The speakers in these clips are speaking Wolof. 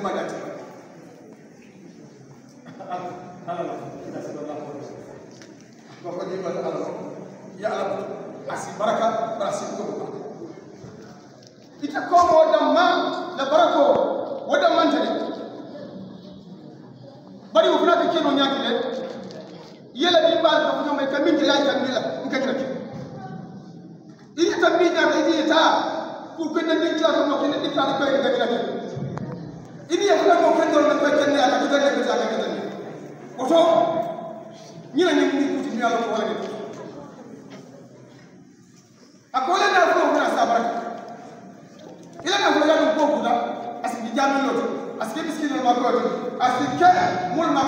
ma da ta ala la ila sallallahu alaihi wasallam ko ko ni wala ala ya ala asi baraka barasi ko ko ita ko mo damma la barako wada mantale bari wo fana ka keno nyaki le yela bi bal ka fana mai kamin ta yayi kan nila in ka kira ini tambi nya ka idi ta ku kun nan din ka mo kin din ta ko ga kira ini ya fana mo kan do na ko kan ne aka kita ne ka ka kita ne oto ni na ni ni ku ti ala ko wala akola na ko na sabara ila na ko ya ko kuda asiki jamin loto asiki miskin ma ko asiki mul ma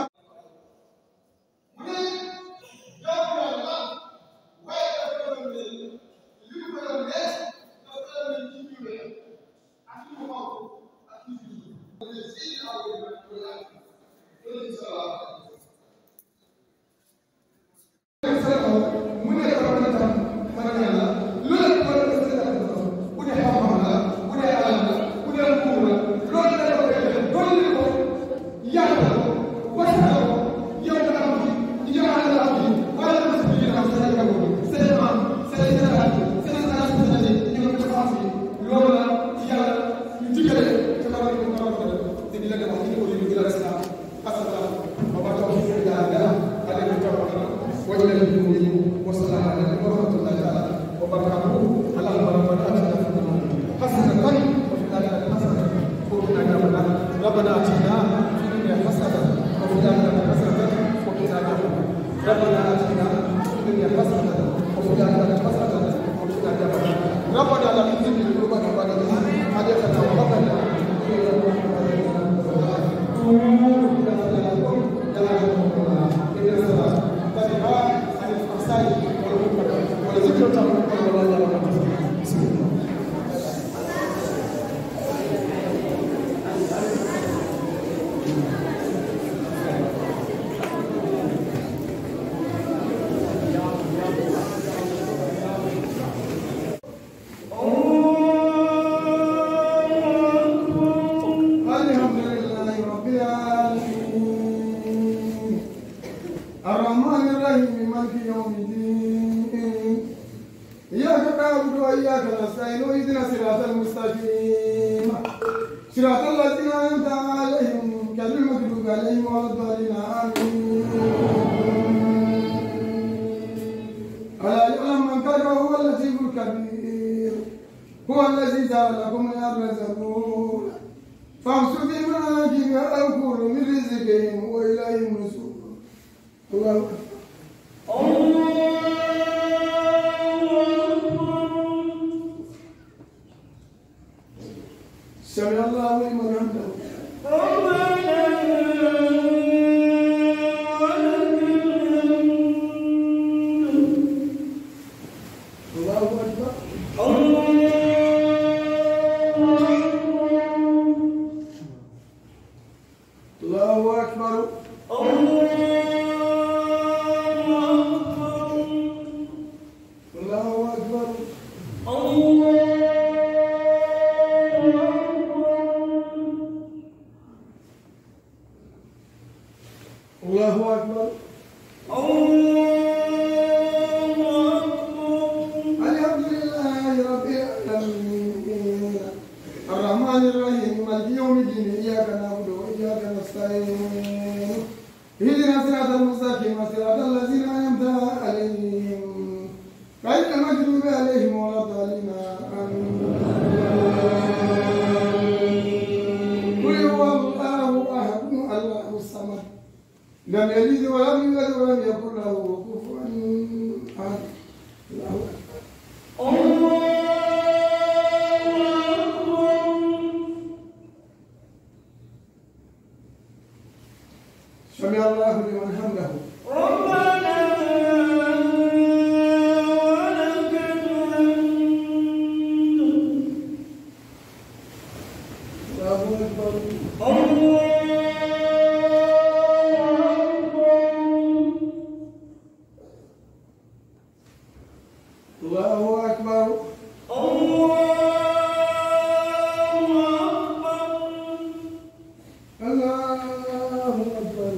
الله أكبر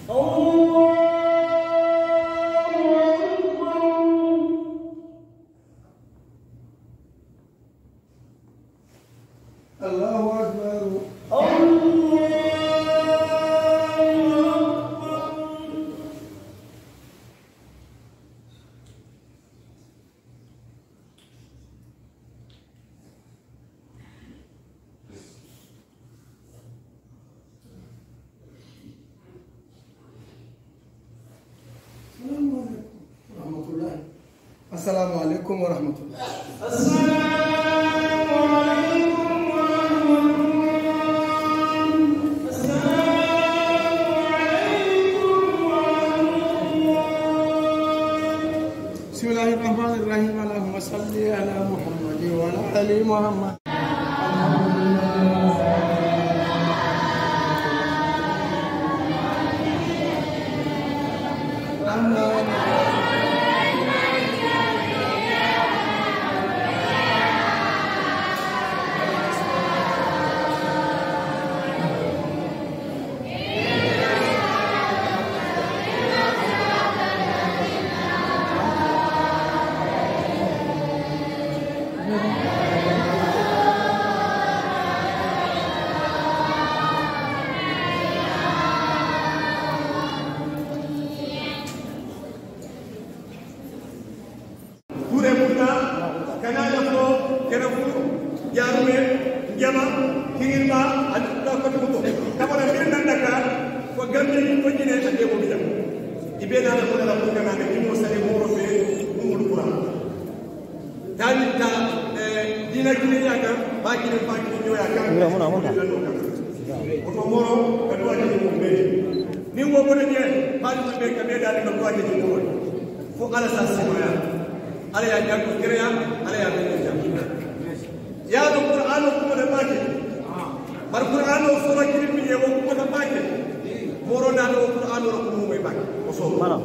الله أكبر ورحمة الله السلام عليكم ورحمة الله بسم الله الرحمن الرحيم اللهم صل على محمد وعلى ال محمد kure mutta kana lafo kena fu jarume jama kirirma adu ko ko kabara min nan daga ko gambe ni ko jine ande ko bijam ibe na la ko la ko kana ne mo sare mo ro be mo mo kura tani ta dina kini ya ka ba kini ba kini yo ya ka ngura mo na mo ko to moro ka do ade mo be ni wo mo ne ba ni be ka be dal ko ade mo fo ala sa sima ala ya jàng kiriya ala ya bin jàng ya do qur'an ko da bake bar qur'an o sura kiri bi e ko da bake moro na do qur'an ro ko mo bake o so mara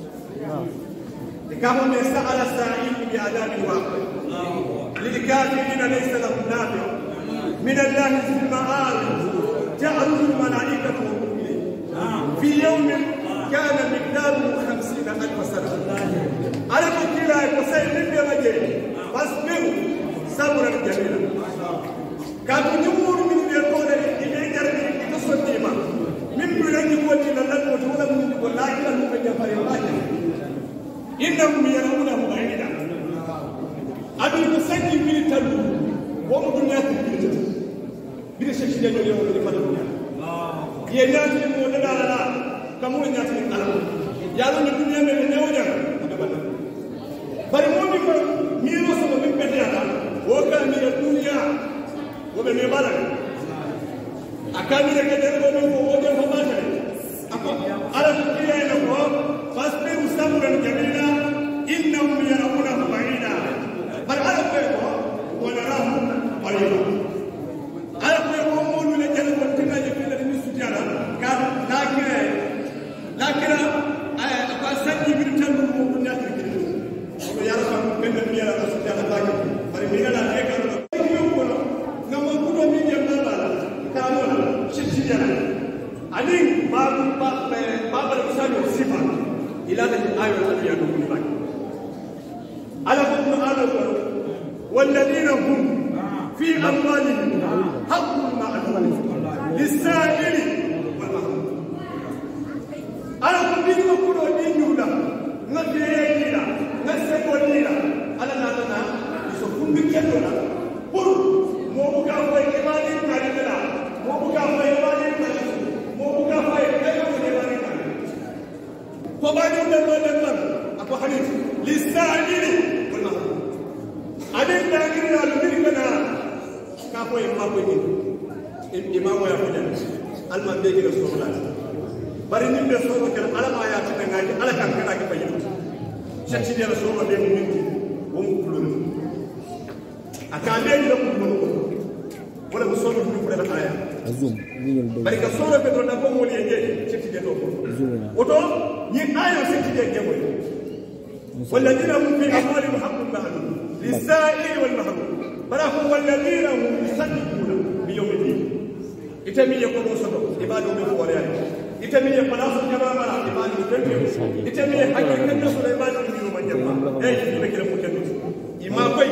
kama me sa'ala sa'il bi adabi wa lil kafirin laysa lahu nafi min allah fil ma'arij ta'ruju al malaikatu في يوم كان مقداره خمسين ألف سنة على كلا يقصي من بمجي فاصبروا صبرا جميلا كانوا نمور من يقول إلى جرد يتصل ديما من بلاد يقول إلى الله وتولى من يقول لا إله إلا الله فريقات إنهم يرونه بعيدا أبي مسجد من تلو ومدنيا تبيتت بلا شيء اليوم اللي فضلنا ye naati mo de dala la kamu naati ala ya lo dunya me ne wonya bari mo mi ko mi ro so mi pete ala wo ka mi ya dunya wo be me bala akami re ke der ko mi ko wo de ko ba tare ako ala ko kiya ina ko fasbiru sabran jamila innahum yarawnahu ba'ida bal ala ko ko wa narahu qariba ala ko ko mo lu le jere ko tina je fele ni sutiara ka lakira lakira ay ko sanni bi tan mo ko nyati ki ko yara fa ben ben yara ko sutiara ba ki bari mi na e ka ko ko na mo ko mi je na ba ka mo shi shi jara ani ba ba ba ba ba ko sa sifa ila da ayo ta ya do ni ba ala ko ala ko والذين هم في أموالهم حق معلوم للسائل والمحروم أنا كنت أقول دينيولا نجيلا نسيبوليلا أنا نانا يسوفون بكتولا pour mo buka fay kemani kalimela mo buka fay kemani kalisu mo buka fay kemani kemani kalisu ko bani de lo de man ako hadith lisaili wal mahrum adin dangin na lumiri kana ka ko e ma ko ni imam ya ko den alman be gina so la bari ni be so ko ala ma ya tin ngaji ala kan kana ki bayi shakki de so ma be min wo mu kulun aka be ni ko kulun ko wala ko so do ko da aya Zoom. Mingin dong. bari ka so do be do na ko mo ni je shakki de to ko Zoom na. oto ni ayo shakki de je mo والذين هم في أموالهم حق معلوم للسائل والمحروم فلهم والذين هم يصدقون بيوم الدين ite min ye kono soto i b'a dɔn bɛ fɔ waleya ite min ye palasu jama mara i b'a dɔn fɛn fɛn ite min ye hakɛ kɛnɛ sɔrɔ i b'a dɔn min ma jama e i bɛ kɛlɛ mun kɛ i ma koyi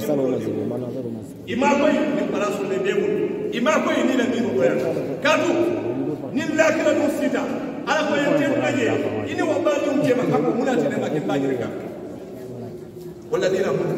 i ma koyi ni palasu ne bɛ bolo i ma koyi ni na min ko yan kadu ni lakira dun sita ala ko ye tɛ lajɛ i ni wa b'a dɔn jɛma ka ko mun na tɛ ne ma kɛ n b'a jira kan wala dira mun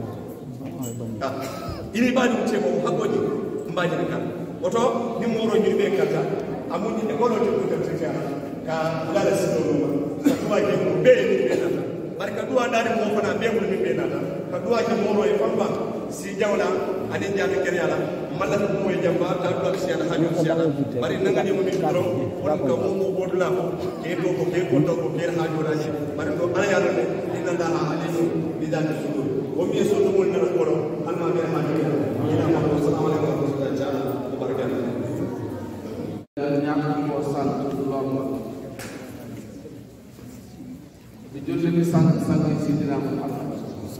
i ni b'a dɔn jɛma o hakɔ ni n b'a jira kan woto ni moro ñini ɓe kanta amuñi e gono te ɗuɗen titiana ka lala sinoɗuma ka duwa je mo ɓe ni ɓe nata bari ka duwa ndari mo fana ɓe mum min ɓe nata ka duwa je moro e famba si jawla anin jami keryala malla ko mo e jamba ta duwa siyana ha jom siyana bari nangani mo min doron won ka mo mo bodula ko ke to ko ke ko to ko ke ha jola ni bari do ala yalla ne inna la alimu bi dati sudur o mi so to mo na ko do alma be ha jola ina ma ko salamu alaikum wa rahmatullahi ta'ala wa barakatuh ñàkk koo sant lool di julli di sant sant si dina Muhammad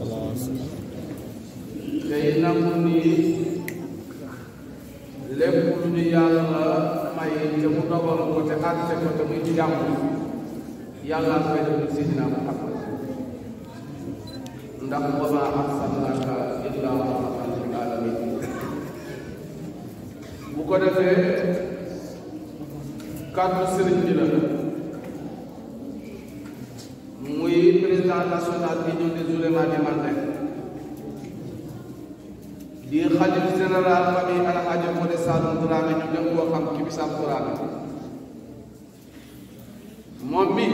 tey nangu ni lépp lu ñu yàlla may te mu dogal ko te àtte ko te muy jàmm yàlla koy def si dina Muhammad ndax wa maa arsalnaaka illaa rahmatan lil aalamiin bu ko defee kàddu sëriñ bi la muy président national union des oulémas du Mandé di xalif général famille Alhaji Modé Saloum Dramé ñu dem koo xam ki bisab Dramé moom mi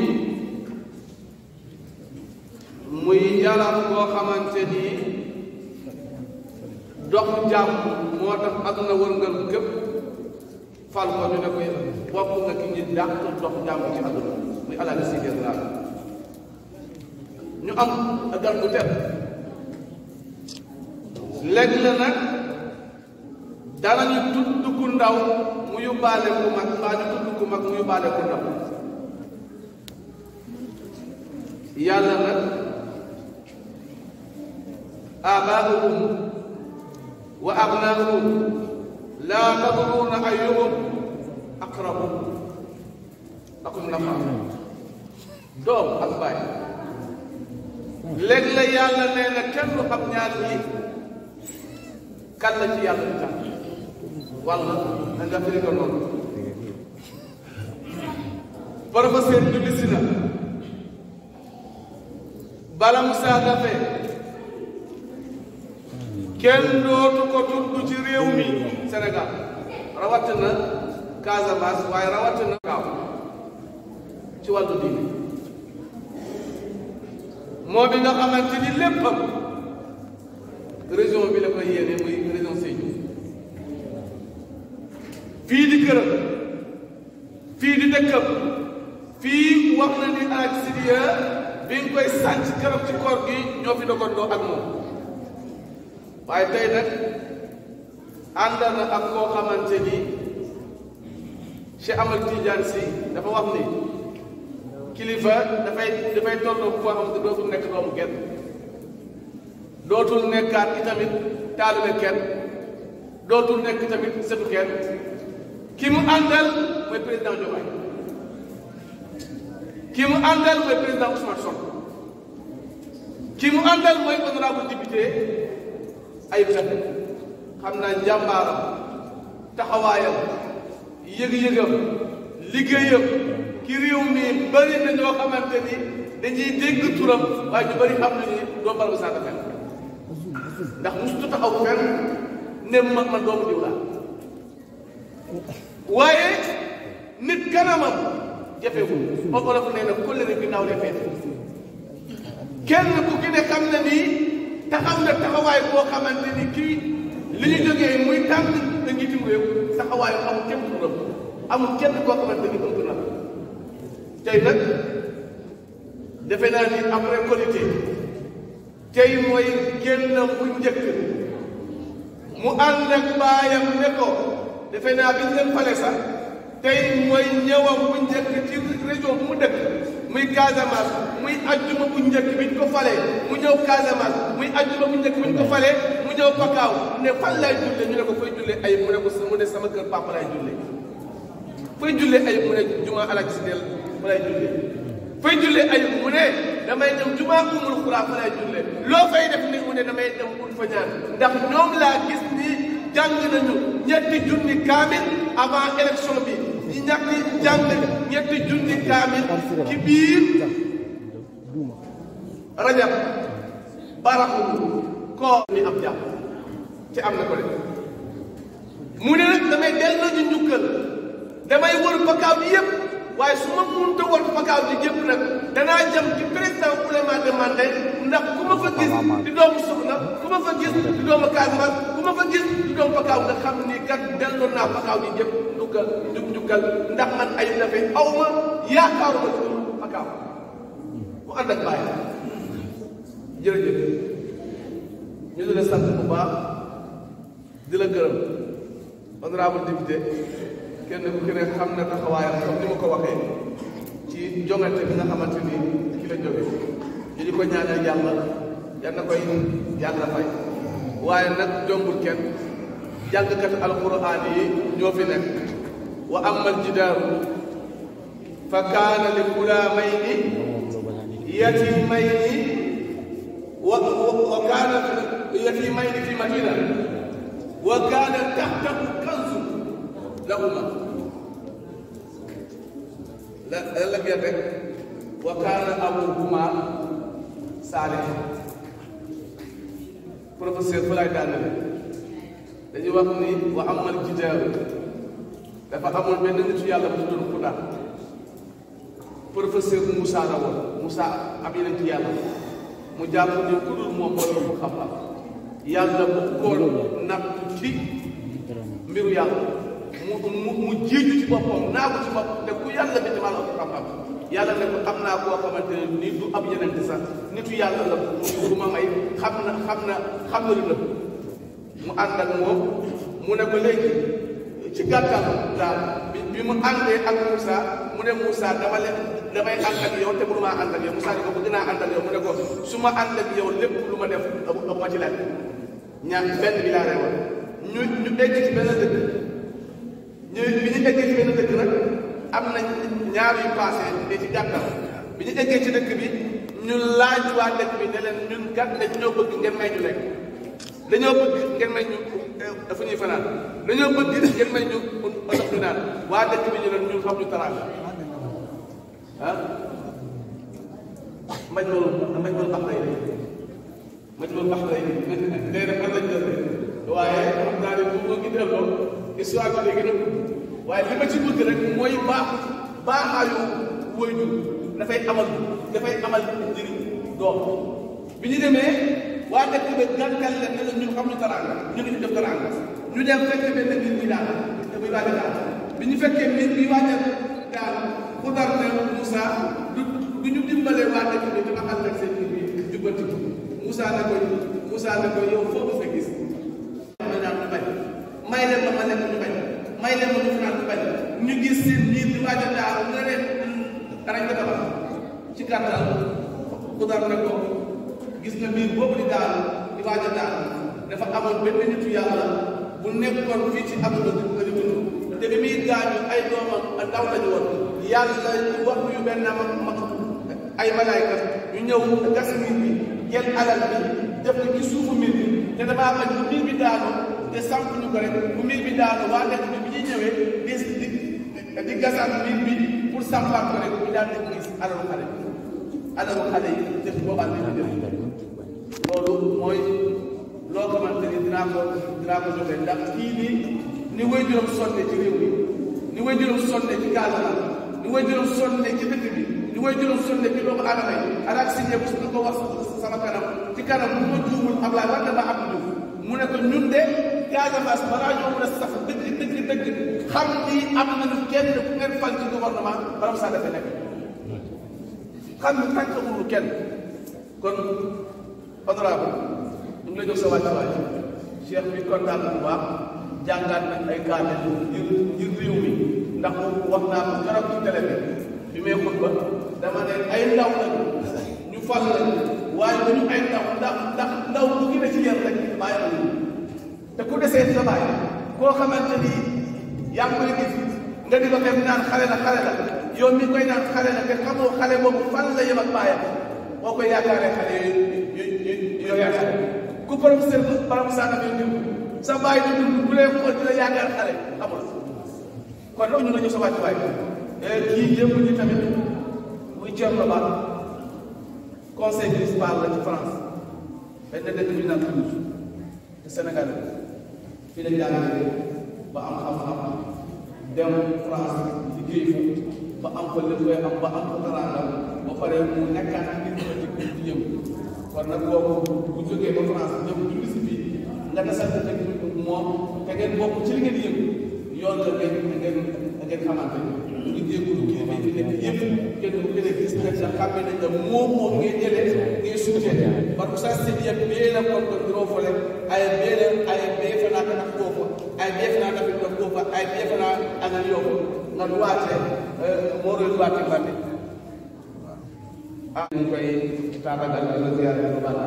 muy yaram koo xamante ni dox jàmm moo tax àdduna wërngal képp fal ko ñu ne ko bokk nga ki ñi dàq dox jàmm ci àdduna muy Alaaji Sidi Dramé ñu am gan bu tedd léegi la nag danañu tudd ku ndaw mu yóbbaale ku mag mbaa ñu tudd ku mag mu yóbbaale ku ndaw yàlla nag abaauhum wa abnaauhum laa tadruuna ayyuhum aqrabu akum nafa doom ak baay léegi la yàlla nee na kenn du xam ñaar yi kan la ci yàlla di tax walla na nga firi ko noonu professeur julli si na bala mu saagafe kenn dootu ko tudd ci réew mi Sénégal rawatina Casamance waaye rawatina Kaaw ci wàllu diine moo bi nga xamante ni léppam région bi la koy yéene muy région Sédhiou fii di këram fii di dëkkam fii wax na ni ak Sidiya bi nga koy sàcc keroog ci koor gi ñoo fi dogandoo ak moom waaye tey nag ànd na ak koo xamante ni Cheikh Amadou Tidiane Sy dafa wax ni kilifa dafay dafay tolloo foo xam ne dootul nekk doomu kenn dootul nekkaat itamit taalibe kenn dootul nekk tamit setu kenn ki mu àndal mooy président Diomaye ki mu àndal mooy président Ousmane Sonko ki mu àndal mooy honorable député Ayib Daffé xam naa njàmbaaram taxawaayam yëg-yëgam liggéeyam ki réew mi bëri na ñoo xamante ni dañuy dégg turam waaye ñu bëri xam nañu doo bal ba sànq fenn ndax musutu taxaw fenn ne ma man doomu diw laa waaye nit kanamam jafewul ba olof nee na kóllëre bi naaw lee feete kenn ku ki ne xam na ni taxaw na taxawaay boo xamante ni kii li ñu jógee muy tànn da njiitum réew taxawaayu amul kenn turam amul kenn koo xamante ni ëmp na tey nag defe naa ni après qualité tey mooy génnam bu njëkk mu ànd ak baayam ne ko defe naa bi ñu leen fale sax tey mooy ñëwam bu njëkk ci région bu mu dëkk muy Casamance muy ajjuma bu njëkk bi ñu ko falee mu ñëw Casamance muy ajjuma bu njëkk bi ñu ko falee mu ñëw pakaaw ne fan lay julle ñu ne ko fay julle ayib mu ne ko mu ne sama kër papa lay julle fay julle ayib mu ne juma alak si del fa lay julle fay julle ayib mu ne damay dem juma umul xuraa fa lay julle loo fay def ni mu ne damay dem ut fa ñaan ndax ñoom laa gis ni jàng nañu ñetti junni kaamil avant élection bi ñi ñetti jàng ñetti junni kaamil ci biir rajab baraxul koo mi am jàpp ci am na ko de mu ne nag damay delloo ñu njukkal damay wër pakaaw bi yëpp waaye su ma mënta wër pakaaw bi yëpp nag danaa jëm ci président ulema demandé ndax ku ma fa gis di doomu soxna ku ma fa gis di doomu Casamance ku ma fa gis di doomu pakaaw nga xam ni kat delloo naa pakaaw bi yëpp njukkal njub njukkal ndax man ay dafay aw ma yaakaaruma ci pakaaw mu ànd ak bàyyi jërëjëf ñu ngi leen sant bu baax di la gërëm honorable député kenn ku ci ne xam na taxawaayam comme ni ma ko waxee ci jongante bi nga xamante ni ci la jóge ñu di ko ñaanal yàlla yal na koy yàlla fay waaye nag jombul kenn jàngkat alquran yi ñoo fi nekk wa amal jidaaru fa kaana li gulaamayni yatimayni wa wa kaana yatimayni fi madina wa kaana taxtahu kanzu lahuma la la ngeen rek wa kaana abuhuma saalih professeur fa laay daanale dañuy wax ni wa amal jidaaru dafa amoon benn nitu yàlla bu tuddoon Xuda professeur Moussa la woon Moussa ab yeneen ci yàlla mu jàpp ne ku dul moom mooy mu xam-xam yàlla bu kool nattu ci mbiru yàlla mu mu mu jiiju ci boppam naa ko ci bopp te ku yàlla bi ci wàllu xam-xam yàlla ne ko xam naa koo xamante ne ni du ab yeneen sax nitu yàlla la mu ma may xam na xam na xam na lu nëbb mu ànd ak moom mu ne ko léegi ci gàttal daal bi bi mu àndee ak Moussa mu ne Moussa dama leen damay ànd ak yow te mënumaa ànd ak yow Moussa ne ko bëgg naa ànd ak yow mu ne ko su ma ànd ak yow lépp lu ma def amu amu ma ci laaj ñaar benn bi laa reewal ñu ñu egg ci benn dëkk ñu bi ñu eggee ci benn dëkk nag am na ñaar yu passé ne ci gàttal bi ñu eggee ci dëkk bi ñu laaj waa dëkk bi ne leen ñun gàtt dañ ñoo bëgg ngeen may ñu lekk dañoo bëgg ngeen may ñu dafa ñuy fanaan dañoo bëgg ngeen may ñu ndox ñu naan waa dëkk bi ñu leen ñun xam ñu taraanga ah maj loolu maj loolu bax lay maj loolu bax lay day def man lañ jël waaye xam naa ne bu ma ngi delloo histoire bi léegi nag waaye li ma ci bëgg rek mooy baax baaxaayu waajur dafay amal dafay amal njëriñ doom bi ñu demee waa dëkk bi gàntal leen ne la ñun xam ñu taraanga ñu ngi def taraanga ñu dem fekk benn mbir mi daal te muy waaj a daal bi ñu fekkee mbir bi waaj a daal ku dar ne Moussa du du ñu dimbalee waa dëkk bi dama ànd ak seen mbir bi jubbanti ko Moussa ne ko Moussa ne ko yow foo ko fa gis ma naan ñu bañ may leen ma ma lekk ñu bañ may leen ma ñu fanaan ñu bañ ñu gis seen mbir bi waaj a daal nga ne danañ ko tabax ci gàttal ku dar ne ko gis nga mbir boobu di daal di waaj a daal dafa amoon benn nitu yàlla bu nekkoon fii ci àdduna di di dund te bi muy gaañu ay doomam ndaw lañu woon yàlla wax yu benn ma ma ay malaayka ñu ñëw gas mbir bi jël alal bi def ko ci suufu mbir bi te damaa bañ bu mbir bi daanu te samp ñu ko rek bu mbir bi daanu waa dëkk bi bi ñuy ñëwee di di di gasaat mbir bi pour sampaat ko rek ñu daal di gis alalu xale alalu xale yi def boobaa dina def loolu mooy loo xamante ni dinaa ko dinaa ko joxe ndax kii nii ni way juróom sonne ci réew mi ni way juróom sonne ci Casamance ni way juróom sonne ci dëkk bi ni way juróom sonne ci doomu aadama yi alaak si ñëpp su ko wax sama kanam ci kanam bu ma juumul Ablaye war na ba am Diouf mu ne ko ñun de Casamance balaa ñoo mën a sax dëgg dëgg dëgg xam ni am nañu kenn ku ngeen fal ci gouvernement baram saa dafa nekk xam ni tànk mënul kenn kon honorable ñu ngi lay jox sa wàccuwaay cheikh bi kontaan bu baax jàngaat nañ ay kaamel ngir ngir réew mi ndax wax naa ko keroog ci télé bi bi may xutba dama ne ay ndaw lañu ñu fal lañu waaye du ñu ay ndaw ndax ndax ndaw bu gën a ci yar rek bàyyi la te ku desee sa bàyyi koo xamante ni yaa ngi koy gis nga di ko def naan xale la xale la yow mi koy naan xale la te xamoo xale boobu fan la yem ak bàyyam boo koy yaakaaree xale yooyu yooyu yaakaar ku professeur baram sànna bi dund sa bàyyi di dund bu lee xool di la yaakaar xale amul kon loolu ñu nga ñu sa wàcc waay kii yëpp ñi tamit muy Thierno Ba conseil municipal la ci France benn dëkk bi naan Toulouse te Sénégal fii la jàngale ba am xam-xam dem France liggéey fa ba am fa lépp koy am ba am fa teraanga ba pare mu nekkaat ci biir politique di yëngu kon nag kooku bu jógee ba France ñëw dund si fii nga desante rek moom te ngeen bokk ci li ngeen yëngu yoon la ngeen ngeen ngeen xamante ñu ngi jégalu kii bi fi nekk yëpp kenn ku gën a gis ne sa xàmme nañ ne moom moom ngay jëlee ngay soutien parce que ça c'est bien bee la kon duro fole ay bee la ay bee fana kana kofo ay bee fana kana fitna kofo ay bee fana ana yoko nga duwaate moro duwaate bande ah ñu koy tatagal la ziyaare ko bala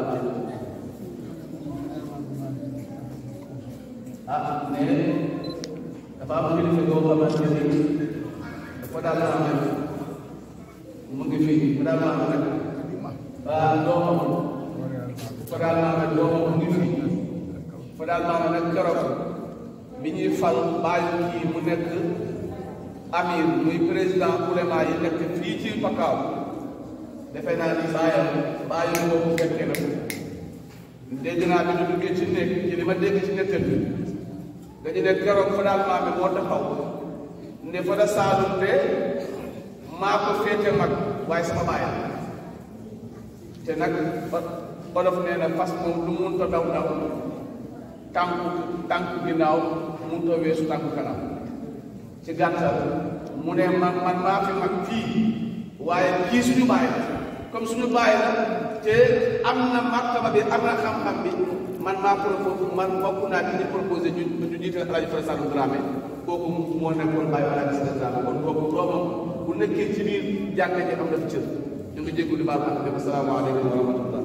ah ne dafa am kilifa goo xamante ni dafa daal maa mel mu ngi fii mu daal maa mel ah doomam dafa daal maa mel doomam mu ngi fii dafa daal maa mel nag keroog bi ñuy fal bàyyi kii mu nekk amir muy président ulema yi nekk fii ci Pakaaw defe naa ni bàyyam bàyyi boobu fekkee na ko dégg naa bi ñu duggee ci nekk ci li ma dégg ci nettal bi dañu ne keroog fa daal maame moo taxaw ne fa da saalum de maa ko féete mag waaye sama baay te nag olof nee na fas moom lu mun ta daw daw tànku tànku ginnaaw mun ta weesu tànku kanam ci gàttal mu ne man man maa fi mag fii waaye kii suñu baay la comme suñu baay la te am na martaba bi am na xam-xam bi man maa proposé man bokk naa ci ñu proposé ñu ñu jiital El Hadj Fara Sall Dramé kooku moo nekkoon bàyyi wala gis nga Dramé kon kooku doomam bu nekkee ci biir jàkka ji am na fi cër ñu ngi jégalu di baal ak asalaamaaleykum wa rahmatullah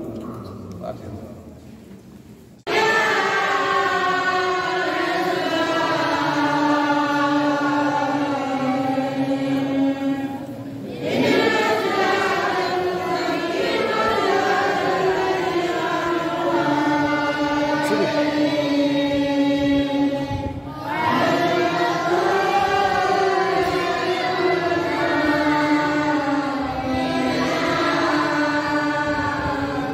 Amen.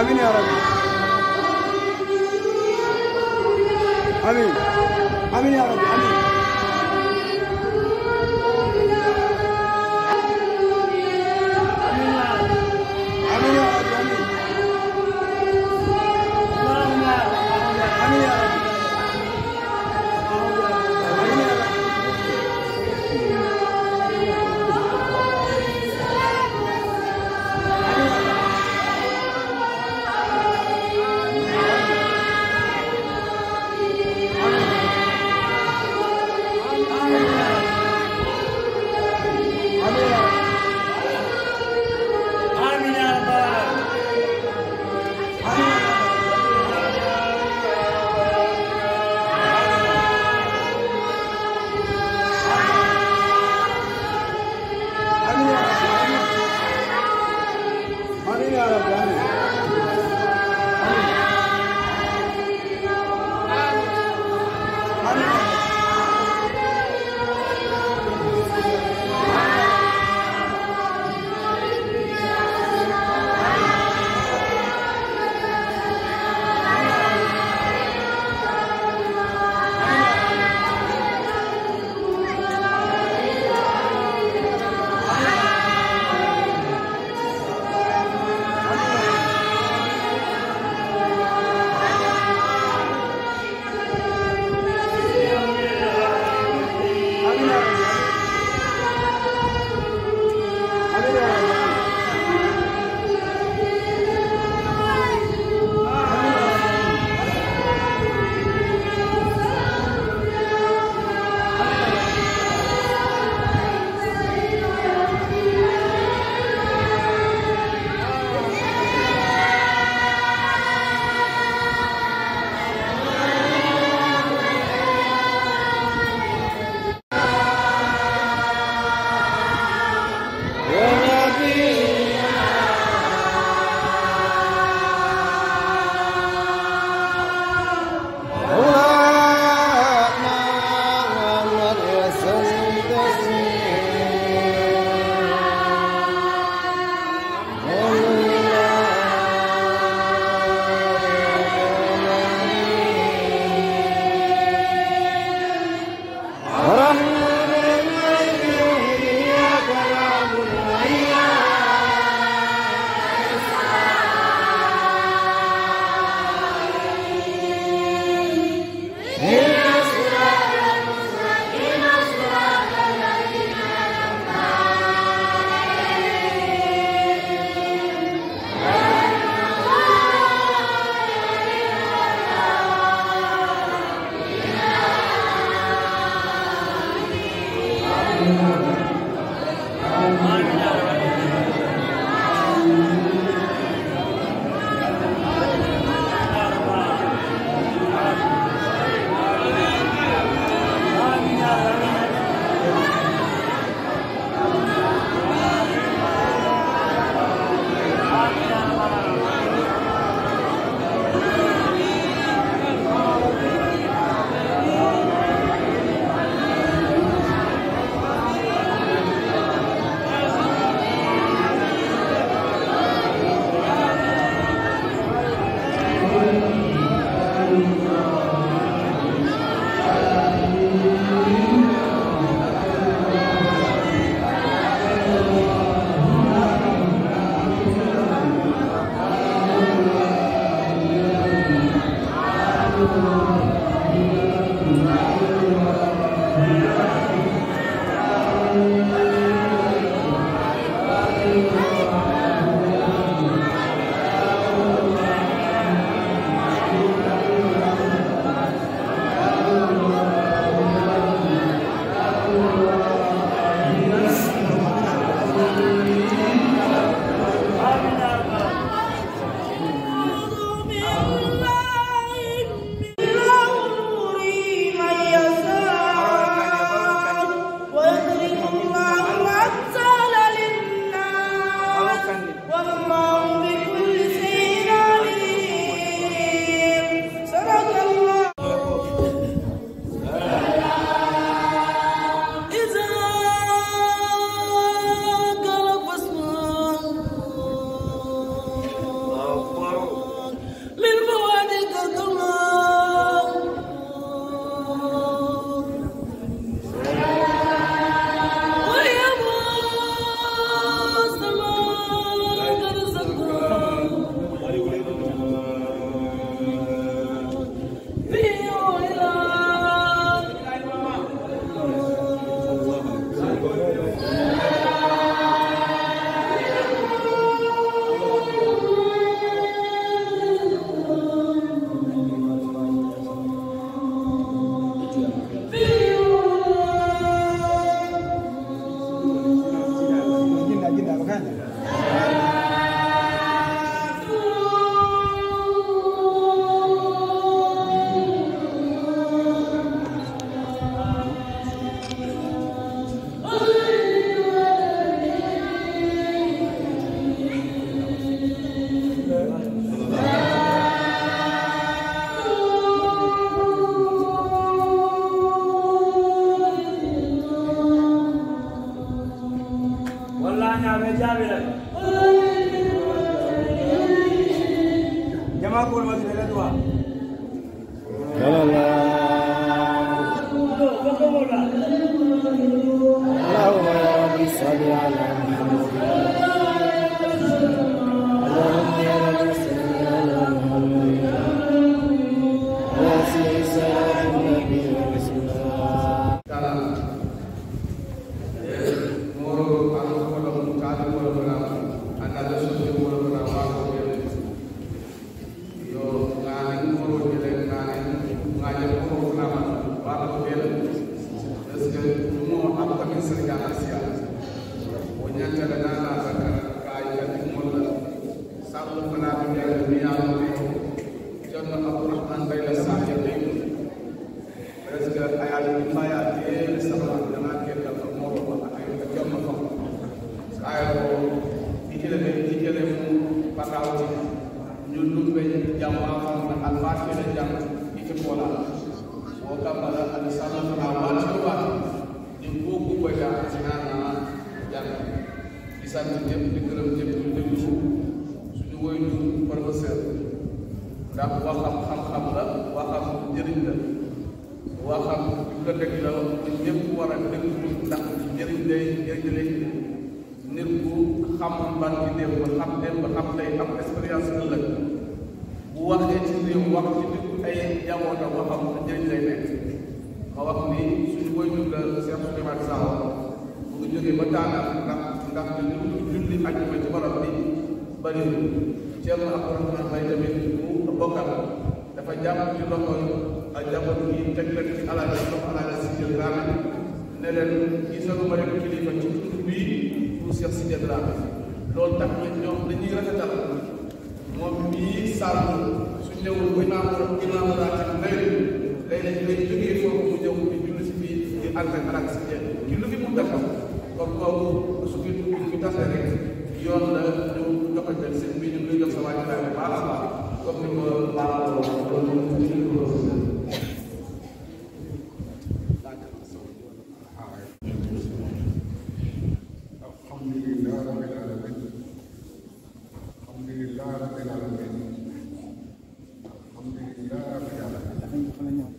آمين يا رب آمين آمين يا رب آمين آمين يا رب آمين آمين يا رب آمين يا رب آمين يا رب آمين يا رب العالمين آمين يا رب آمين آمين يا رب آمين آمين آمين يا رب آمين يا رب آمين wallahi ñaaɓe jaaɓiren jama kol masine le droit fokomola اللهم يا رب صل على محمد اللهم يا رب صل على محمد واسع صلاة النبي ورسول الله kala moro ano kodo mu kala moro bana anda da so de moro bana wa ko yo ngani moro de ngani ngani ko ko na ma wa ko de est ce que mo am ko min sir jana sia o nyanta da na na ka ka ya di mo la sabu fana bi ya bi ya ni jonno abdurrahman bayla sahib presque ayal maya te sama dana ke ka ko mo ko ay ko jom ko ay ko dikele be dikele mu pataw ci ñu lumbe jamma xam na al fatiha la jam ci pola o kamala al sama na wa ci wa di ko ko ko ja ci na na jam di sant ñëpp di gërëm ñëpp ñu déglu suñu woy ñu professeur ndax waxam xam-xam la waxam njëriñ la waxam ko dëgg la ñëpp war a déglu ndax njëriñ lay njëriñ lay nit ku xam ban ci démb xam démb xam tey am expérience ëllëg bu waxee ci réew wax ci nit ay jabootam waxam njëriñ lay nekk ma wax ni suñu koy dundal Cheikh Souleymane Sakho bu ngi jógee ba daanaka ndax ndax li ñu julli ajuma ci barab bi bëriwul Thierno Abdourahmane May tamit bu bokkal dafa jàpp ci loxo ak jamono yi teg leen ci alal yi loxo alal si jël raame ne leen gisaluma rek kilifa ci tund bii pour Cheikh si jël raame loolu tax na ñoom dañuy rafetal moom mii sàmm su ñëwul ba imaam imaam raatib nay léeg-léeg lay jógee foofu mu ñëw di julli si fii di ànd ak alal si jël ci lu fi mu defal kon kooku su fi dugg fi tasee rek yoon la ñu joxante seen bi ñu ngi jox sa waaj bu baax a baax comme ni ma baaxoo الحمد لله رب العالمين الحمد لله رب العالمين الحمد لله رب العالمين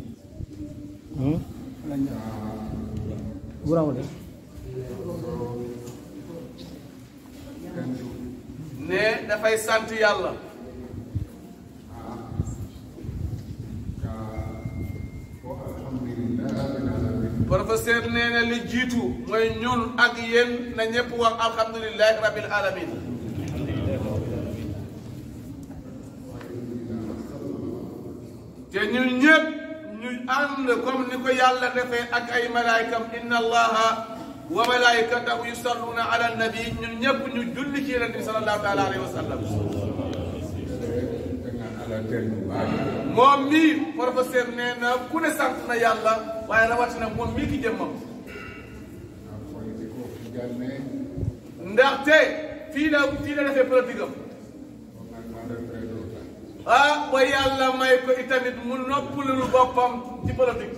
ne dafay sant yàlla الحمد لله رب العالمين professeur nee na li jiitu mooy ñun ak yéen na ñëpp wax alhamdulilahi rabil alamin te ñun ñëpp ñu ànd comme ni ko yàlla defee ak ay malaykam inna allaha wa malaikatahu yusalluna ala nabi ñun ñëpp ñu julli ci yonent bi sallallahu taala alayhi wa sallam dengan ala den baay moom mii professeur nee na ku ne sant na yàlla waaye rawatina moom mii ki jëmmam koy di ko janne ndaxte fii la fii la defee politique am on a demandé près de ah ba yàlla may ko itamit mu noppalul boppam ci politique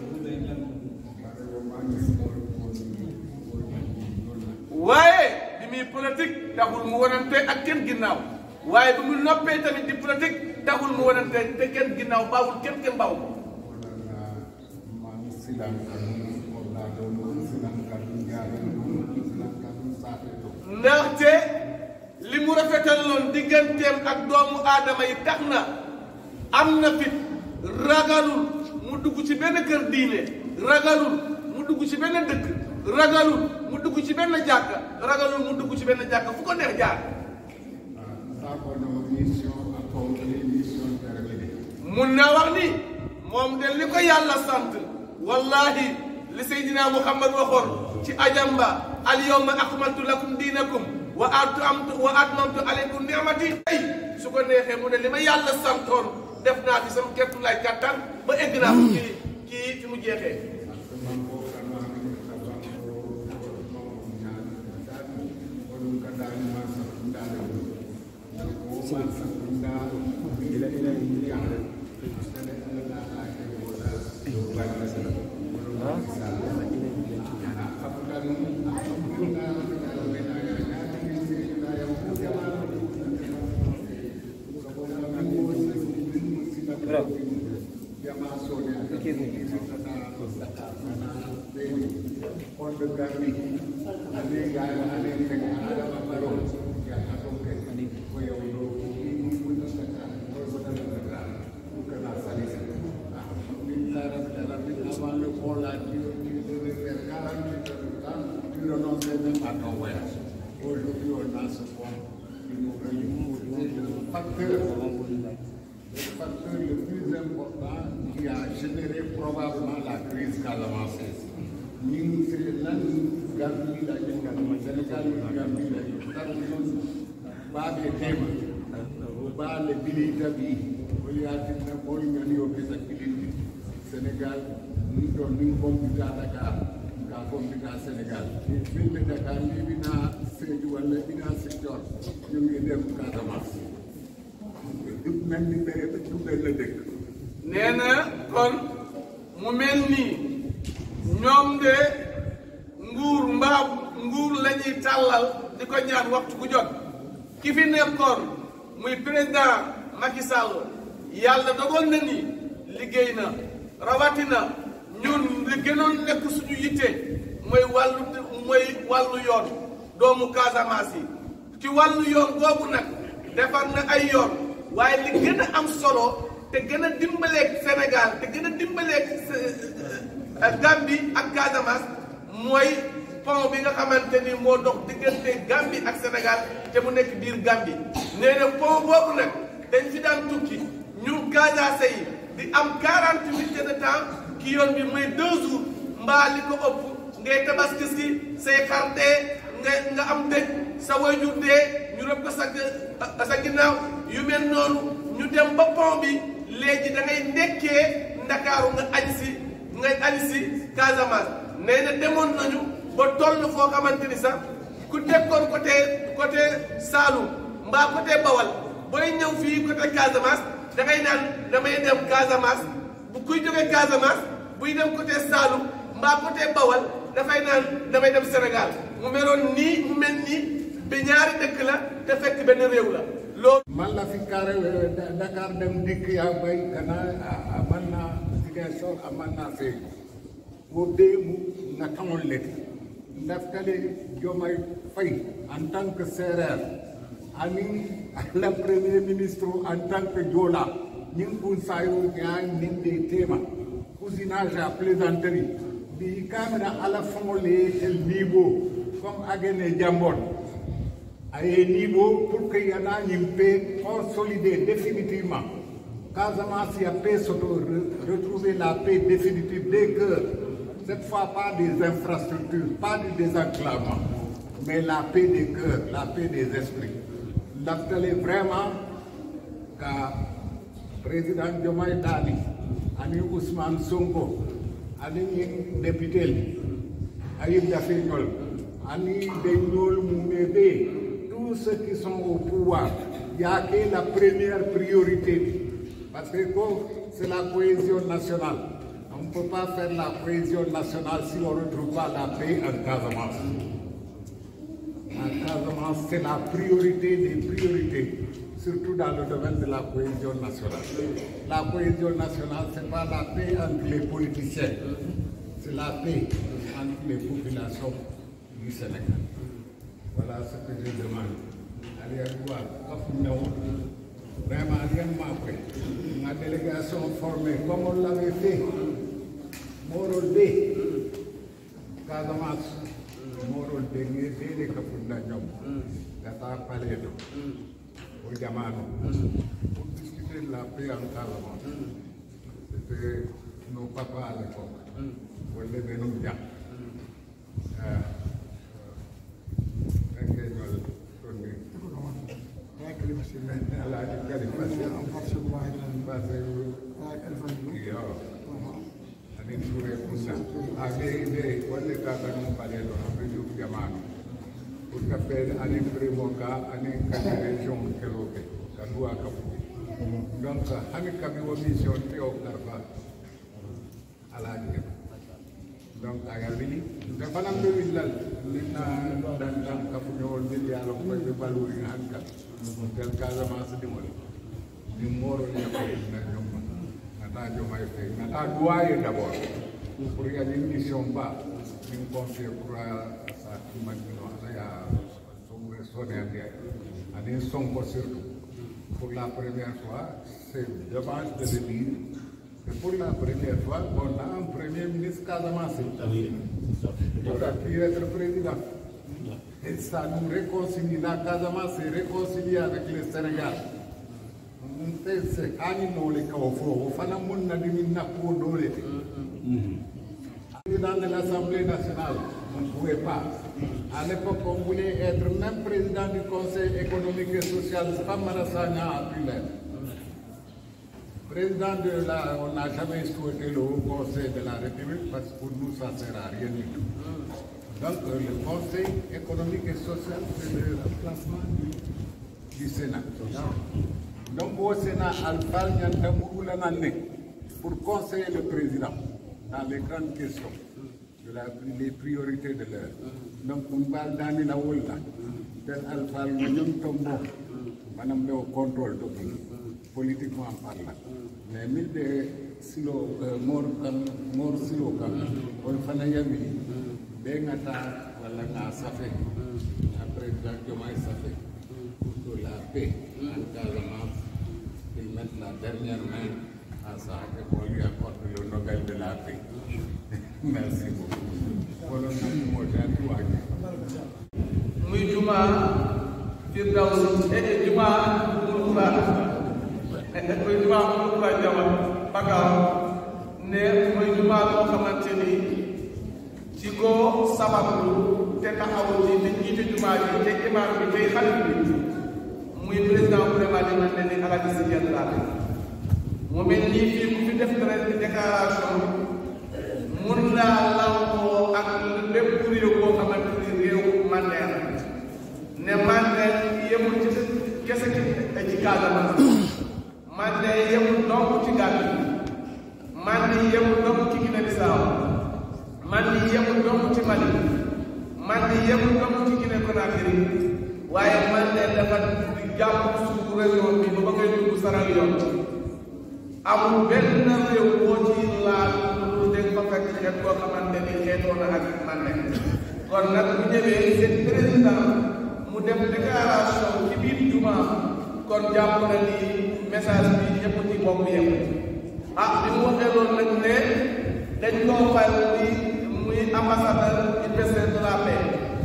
waaye bi muy politique taxul mu wanante ak kenn ginnaaw waaye bi mu noppee tamit di politique taxul mu wanante te kenn ginnaaw baawul kenn kenn baaw ko man silam kan on la doon silam kan ñaare silam kan saate to ndaxte li mu rafetaloon digganteem ak doomu aadama yi tax na am na fit ragalul mu dugg ci benn kër diine ragalul mu dugg ci benn dëkk ragalul mu dugg ci benn jàkka ragalul mu dugg ci benn jàkka fu ko neex jaar sakono mission accompli mission terminée mun naa wax ni moom de li ko yàlla sant wallahi li Seydina Muhammad waxoon ci ajamba al yawma akmaltu lakum diinakum wa atamtu wa atmamtu alaykum ni'mati ay su ko neexee mu ne li ma yàlla santoon def naa fi sama kettu lay kattan ba egg naa ko ci ci fi mu jeexee man ko kana ni ka ban ko Aujourd'hui, on a ce point qui nous réunit. C'est le facteur le facteur le plus important qui a généré probablement la crise casamançaise. ñun c'est lan Gambie la ñu Sénégal ñu Gambie la ñu tax ñun baaɓe tema baale bilita bi o yaatinna moy ñani o kesa kilindi Sénégal ni ɗo min compita Dakar ka compita Sénégal ɓilɓe Dakar ni ɓina Sédhiou walla ɓina Ziguinchor ñu ngi dem Casamance du mel ni benn du benn dëkk nee na kon mu mel nii ñoom de nguur mbaa nguur la ñuy tàllal di ko ñaan waxtu ku jot ki fi nekkoon muy président Macky Sall yàlla dogal na ni liggéey na rawatina ñun li gënoon nekk suñu yitte mooy wàllu mooy wàllu yoon doomu Casamance yi ci wàllu yoon boobu nag defar na ay yoon waaye li gën a am solo te gën a dimbaleeg Sénégal te gën a dimbaleeg Gambie ak Casamance mooy pont bi nga xamante ni moo dox diggante Gambie ak Sénégal te mu nekk biir Gambie nee na pont boobu nag dañ fi daan tukki ñu Casamance yi di am 48 minutes de temps ki yoon bi muy deux jours mbaa li ko ëpp ngay tabaski si say xar dee nga nga am dëj sa wayjur dee ñu rëb ko sa sa ginnaaw yu mel noonu ñu dem ba pont bi léegi da ngay nekkee ndakaaru nga añ si nga añ si Casamance nee na demoon nañu ba toll foo xamante ni sax ku dekkoon côté côté Saloum mbaa côté Bawal booy ñëw fii côté Casamance da ngay naan damay dem Casamance bu kuy jógee Casamance buy dem côté Saloum mbaa côté Bawal dafay naan damay dem Sénégal mu meloon nii mu mel nii bi ñaari dëkk la te fekk benn réew la loolu. man la fi carré Dakar dem dikk yaa bay kana aman na Ziguinchor aman na Sédhiou wo dee mu nga taŋol leti ndaftale Diomaye Faye en tant que Sérère ani la premier ministre en tant que Joola ñing bun sayo ñaa nin de tema cousinage à plaisanterie bi kamina ala faŋole tel niveau comme agene jambon aye niveau pour que yana ñim paix consolider définitivement Casamance ya paix soto retrouver la paix définitive des cœurs cette fois pas des infrastructures pas du désenclavement mais la paix des cœurs la paix des esprits laftale vraiment ka président Diomaye Dali ani Ousmane Sonko ani ñin député Ayib Daffé Ndiol ani de Ndiol Moumébé tous ceux qui sont au pouvoir il y a que la première priorité parce que c'est la cohésion nationale on ne peut pas faire la cohésion nationale si on ne retrouve pas la paix en Casamance en Casamance c'est la priorité des priorités surtout dans le domaine de la cohésion nationale la cohésion nationale c'est pas la paix entre les politiciens c'est la paix entre les populations du Sénégal voilà ce que je demande Aliou Touba Kafou Ndaw vraiment rien manqué ma délégation formée comme on l'avait fait Moro D Casamance Moro D ngi dede Kafou Ndaw gata paleto au Jamano pour discuter de la paix en Casamance c'était nos papas à l'époque wala benn jàpp alaaji kalifa anin ture kunna a ɓe ɓe wonde kakanum ɓaleɗo ɓe juf jamanu pour que ɓe anin primo ka anin kadi région keloɓe ka duwa kafu donc hani kabi wo mission te o karfa alaji ke donc aga wili nte fana be willal ninna dan dan kafu ñowol bil yalo ko be baluri han ka tel casamance di wol ni moro ni ko na ñom nata jomay fe nata duwaye d'abord pour y aller une mission ba une confier pour sa imagino ala ya son sonné ande ani sonko surtout pour la première fois c'est dommage de le dire que pour la première fois on a un premier ministre Casamance qui a pu être président et ça nous réconcilie la Casamance est réconciliée avec le Sénégal nte se hani nole kawo fo o fana mun na dimi nappo dole te président de l'Assemblée nationale on ne pouvait pas à l'époque on voulait être même président du Conseil économique et social Famara Sagna a pu l'être président de la on n'a jamais souhaité le Haut Conseil de la République parce que pour nous ça sert à rien du tout donc euh, le Conseil économique et social c'est le remplacement du, du Sénat donc au Sénat, Alphal Nyantamoulanane pour conseiller le président dans les grandes questions, de la, les priorités de l'heure. Donc, on parle dans la Wolda, tel Alphal Nyantambo, madame le contrôle de politiquement parlant. Mais mille de silo, mort, mort silo, on fana yami, bengata, wala nga safe, après Jacques Diomaye safe, pour que la paix en Casamance, qu'il mette la dernière main à ça et qu'on lui apporte le Nobel de la paix. Merci beaucoup. Voilà notre mot d'encouragement. muy juma firdaws e juma mulkura muy juma mulkura jama bagaw ne muy juma boo xamante ni ci ko sabablu te taxaw ci te jiite juma ji te imam bi tey xalif bi muy président vraiment di man ne ni Alaaji Sidi Diatta mu mel nii fii ku fi def beneen déclaration mun naa lamboo ak lépp réew boo xamante ni réew Mandela ne Mandela yemul ci kese ci Casamance Mandela yemul donc ci Gambie Mandela yemul donc ci Guinée Bissau Mandela yemul donc ci Mali Mandela yemul donc ci Guinée Conakry waaye Mandela dafa di jàpp suufu région bi ba ba ngay dugg Sierra Leone amul benn réew boo ci laal lu dégg fa fekk xeet koo xamante ni xeetoo na ak Mandela kon nag bu ñëwee seen président mu def déclaration ci biir juma kon jàpp na ni message bi ñëpp ci bokk yem ah bi mu waxee loolu nag ne dañ koo fay muy muy ambassadeur universel de la paix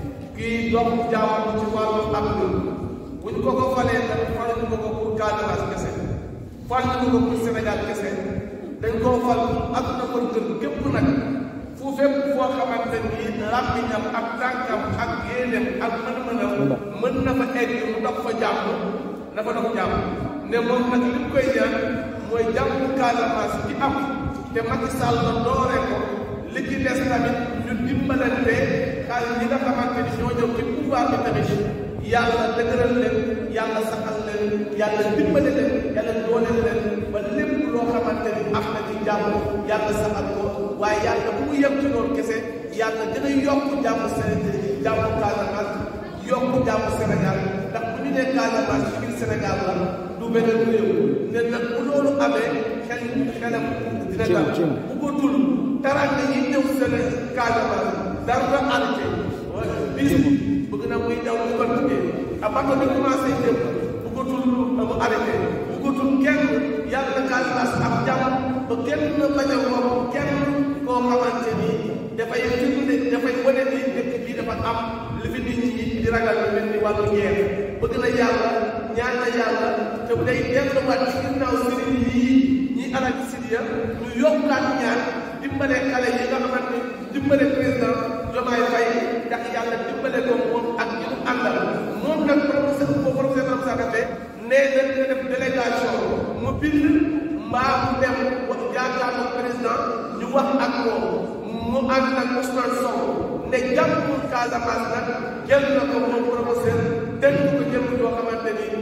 kii dox jàmm ci wàllu ak ñun bu ñu ko ko falee nag faluñu ko ko pour Casamance kese faluñu ko pour Sénégal kese dañ koo fal ak na ko gën képp nag fu fépp foo xamante ni làmmiñam ak tànkam ak yéeneem ak mën-mënam mën na fa egg mu dox fa jàmm na fa dox jàmm ne moom nag li mu koy ñaan mooy jàmm Casamance bi am te Macky Sall la doore ko li ci des tamit ñu dimbalante xaalis ñi nga xamante ni ñoo ñëw ci pouvoir bi tamit yàlla dëgëral leen yàlla saxal leen yàlla dimbale leen yàlla dooleel leen ba lépp loo xamante ni am na ci jàmm yàlla saxal ko waaye yàlla bu mu yem ci loolu kese yàlla dina yokk jàmm Sénégal jàmm Casamance yokk jàmm Sénégal ndax bu ñu nee Casamance ci biir Sénégal la du beneen réew ne nag bu loolu amee xel xelam dina dal bu ko dul taranga yi ñëw Sénégal Casamance dara na arrêté bis bëgg na muy daw mu continuer à partir de commencé jëm bu ko tul mu arrêté bu ko tul kenn yàlla na Casamance am jàmm ba kenn bañ a wax kenn koo xamante ni dafay firnde dafay wane ni dëkk bii dafa am li fi nit ñi di ragal lu mel ni wàllu guerre bëgg na yàlla ñaan na yàlla te bu day delluwaat ci ginnaaw sëriñ yii ñi Alaaji Sidiya ñu yokkaat ñaan dimbale xale yi nga xamante dimbale président Diomaye Faye ndax yàlla dimbale ko moom ak ñi mu àndal moom nag professeur boo professeur Mame Sakaté nee na nga def délégation mu bind mbaa mu dem wax jaakaarloo président ñu wax ak moom mu ànd ak Ousmane Sonko ne jàppul Casamance nag jël na ko moom professeur dégg ko jëm yoo xamante ni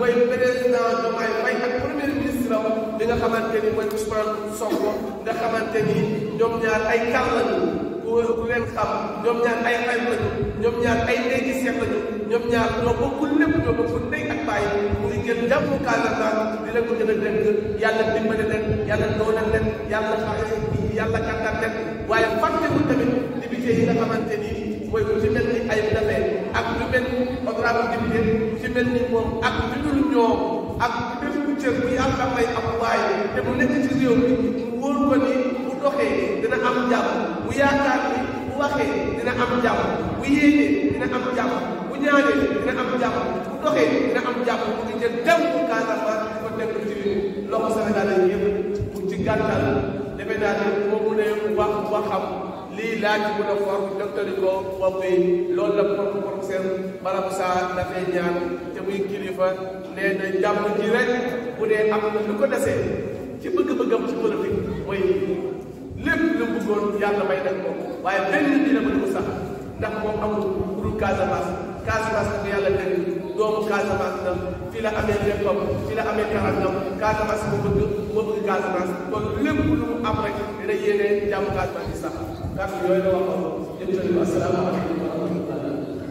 mooy président Diomaye Faye ak premier ministre am bi nga xamante ni mooy Ousmane Sonko nga xamante ni ñoom ñaar ay kar lañu ku ku leen xam ñoom ñaar ay xarit lañu ñoom ñaar ay ndey gi seet lañu ñoom ñaar ñoo bokkul lépp ñoo bokkul ndey ak bàyyi mu ngi jël jàmmu Casamance di leen ko gën a dégg yàlla dimbali leen yàlla dooleel leen yàlla xaxe yàlla kàttan leen waaye fàttewul tamit député yi nga xamante ni mooy ku ci mel ni ay dafee ak lu mel ni honorable député ku ci mel ni moom ak lu dul ñoom ak bépp cër bu yàlla may am waaye te mu nekk ci réew mi mu wóor ko ni bu doxee dina am jàmm bu yaakaar ni bu waxee dina am jàmm bu yéenee dina am jàmm bu ñaanee dina am jàmm bu doxee dina am jàmm mu ngi jël dem bu Casamance di ko teg ci loxo Sénégalais yëpp pour ci gàttal defe naa ne moo mu ne wax waxam lii laa ci mën a for docteur yi ko boppee loolu la pro professeur Barab Sarr dafay ñaan te muy kilifa nee na jàmm ji rek bu dee am na lu ko desee ci bëgg-bëggam ci politique mooy lépp lu mu bëggoon yàlla may def ko waaye benn nit dina mën ko sax ndax moom amul pour Casamance Casamance bu yàlla dégg doomu Casamance la fii la amee léppam fii la amee tarangam Casamance moo bëgg moo bëgg Casamance kon lépp lu mu am rek dina yéene jàmm Casamance di sax kàddu yooyu la waxoon jërëjëf asalaamaaleykum wa rahmatulah.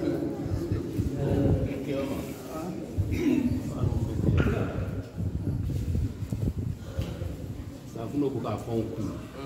safunɛ ko k'a fɔ n kun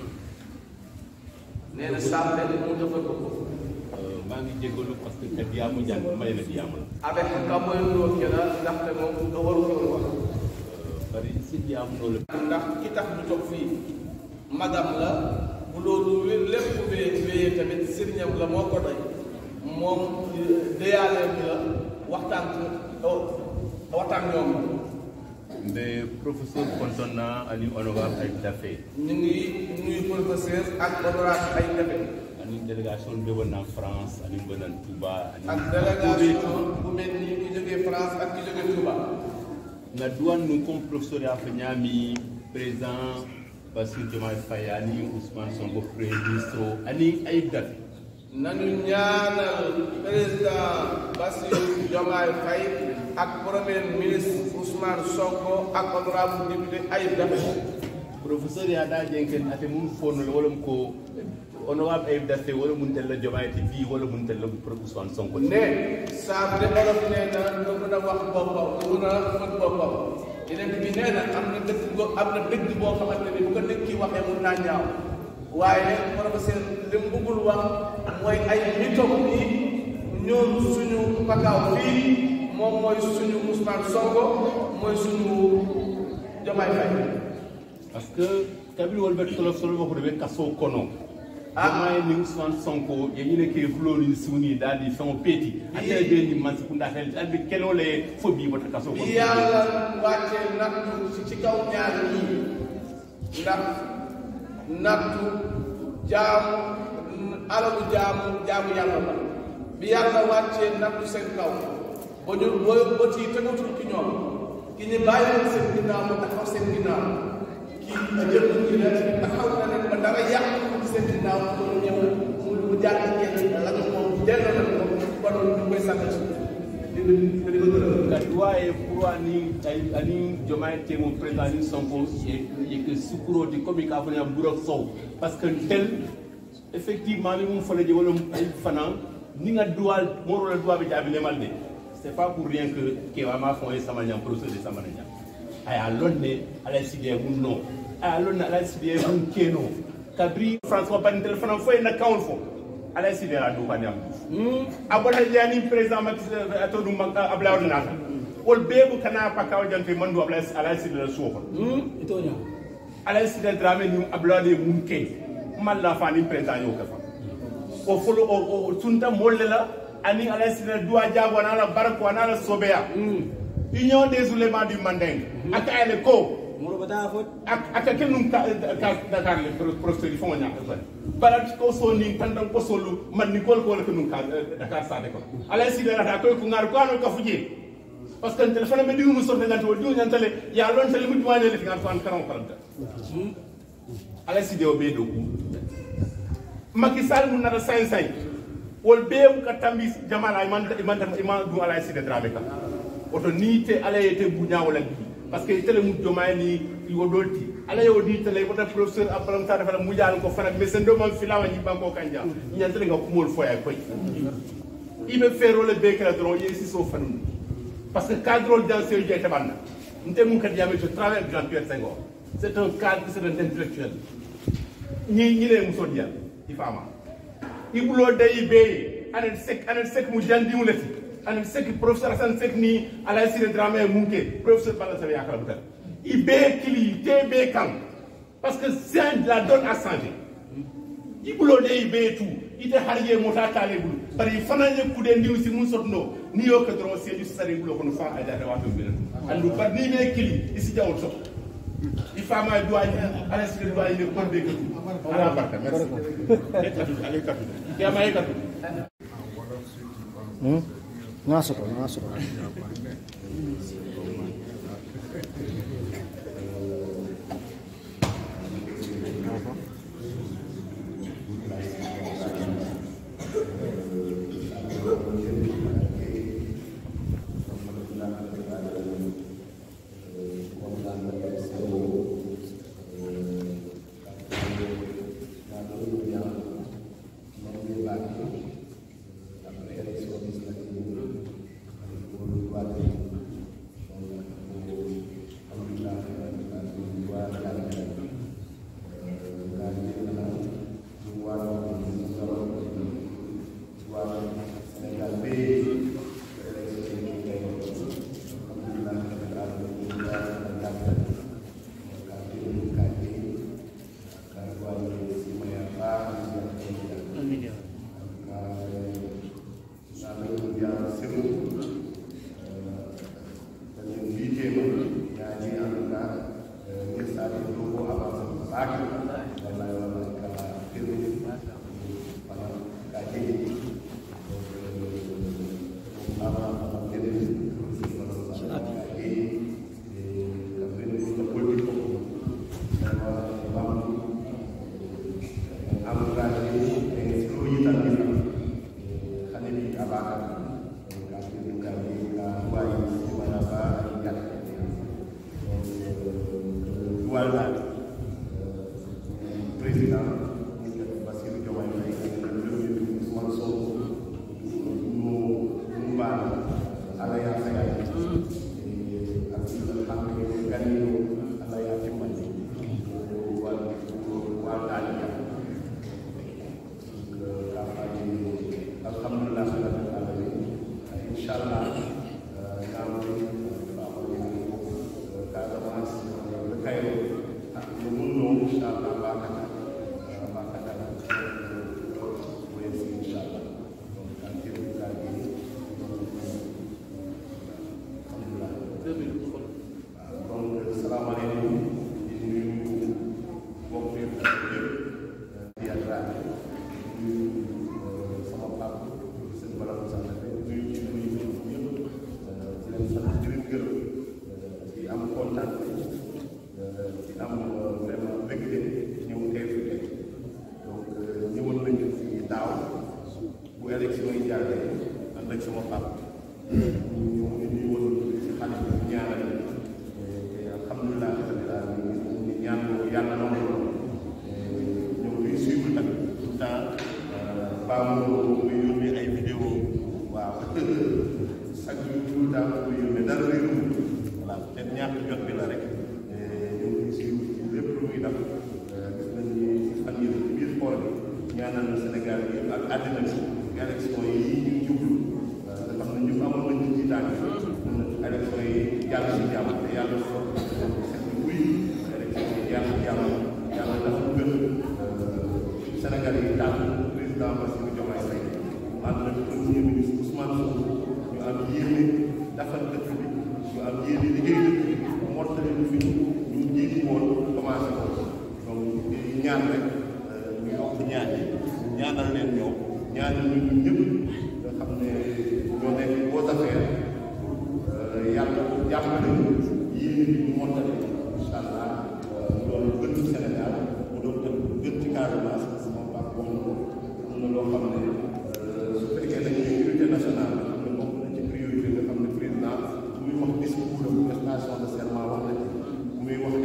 nee na saa benn mu defal ko ko. maa ngi jégalu parce que ka diyaamu jàng may na diyaamu la avec ka mooy loo kii la ndaxte moom nga waru ko woon wax. bari si diyaamu loolu ndax ki tax ñu toog fii magam la bu loolu lépp wéyee wéyee tamit sëriñam la moo ko doy moom déyaale bi la waxtaan ko waxtaan ñoom mbe professeur konton na ani honorable ay dafe ñu ngi nuyu professeur ak honorable ay defe ani délégation be wona france ani mbanan touba ani ak délégation bu mel ni ki jógee France ak ki jógee Touba nga duwan nu comme professeur ya fa ñaami président Bassirou Diomaye Faye ani Ousmane Sonko premier ministre ani ay dafe nañu ñaanal président Bassirou Diomaye Faye ak premier ministre Ousmane Sonko ak honorable député Ayib Daffé professeur ya da jenken ate mum fonol wala ko honorable ay dafe wala mun tel la Diomaye ti fii wala mun tel la Ousmane Sonko ne saa de olof nee na nga mën a wax boppam nga mën a mën boppam yeneen bi nee na am na dëkk go am na dëkk boo xamante ni bu ko nit ki waxee mun naa ñaaw waaye professeur li mu bëggul wax mooy ay mitom yi ñoom suñu pakaaw fii moom mooy suñu Ousmane Sonko mooy suñu Diomaye Faye parce que kabiri wol ɓe tolof tolof ko ɓe kaso kono ama ni Ousmane Sonko ye ñine ke fuloni siwni daal di fɛn peeti ate be ni man sekunda tel albe kelo le fo bi bota kaso kono bi yàlla wàccee nattu ci ci kaw ñaar ñii ndax nattu jaamu alalu jaamu jaamu yàlla la bi yàlla wàccee nattu seen kaw ba ñu ba ba ci tegatul ci ñoom ki ñu bàyyi leen seen ginnaaw ba taxaw seen ginnaaw kii jël ñu ne taxaw na leen ba dara yàq ci seen ginnaaw mu ñëw mu mu jaar ci kenn la ñu moom delloo na ko kon ñu koy sant di di di ko gërëm. ka duwa ye pour ani ay ani Diomaye temo président ni Sonko ye ye ke sukuro di comme ka fana buro sow parce que tel effectivement ni mum fana je wala ay fana ni nga duwal moro la duwa be jabi lemal de c'est pas pour rien que ke wa ma fon e sama nyam procès de sama nyam aya lonne ala sidie mun no aya lonne ala sidie mun keno kabri françois ban téléphone fo na kawol fo ala sidie la du kan yam a bota yani président Macky Sall ato dum ablaw nata wol bebu kana pakaw jante mandu abla ala sidie la sofa itonya ala sidie drame ni ablaw de mun ke malla fani président yo kafa o folo o o tunta molle la ani ala sidie duwa jago na la barako na la sobeya union des oulémas du manding aka ele ko moro bata fot ak aka kenum ka ka dakar le professeur yi fonga ñaka ban balat ko so ni tandan ko solu man ni kol ko le kenum ka dakar sa de ko ala si de rata ko ko ngar ko ano ka fuje parce que téléphone me diwu mu sorte ngante wo diwu ñantale ya lon tele mu duwane le ngar ko an karam karanta ala si de o be do ku Macky Sall mu nara sañ sañ wol be ka tambi jamana man man man du ala si de drame ka oto ni te ala ye te buñawo la bi parce que tele mu jomay ni yo dolti ala yo di tele wota professeur abalam ta dafa mu jall ko fana mais sendo man filawa ni banko kanja ñantele nga kumol foya koy ibe fero le be kala dron yesi so fanu parce que cadre dans ce lieu tabanna nte mun kat yame je travaille avec Jean-Pierre Senghor c'est un cadre c'est un intellectuel ñi ñi le muso dial ifama ibulo day be anen sek anen sek mu jandi mu lati anen sek professeur Hassan Sek ni ala sire drame munke professeur bala sa yakala butal ibe kili te be kan parce que c'est la donne à changer ibulo day be tout ite harje mota tale bulu bari fana ye kude ndiw si mun sotno ni yo ka dron se ju sare bulo kono fa ada da wato bin andu bar ni be kili isi jawol so i fama duwaji ala sire duwaji ne kon be ko ala barka merci e katu ale katu ya ma e katu Ngasok, ngasok.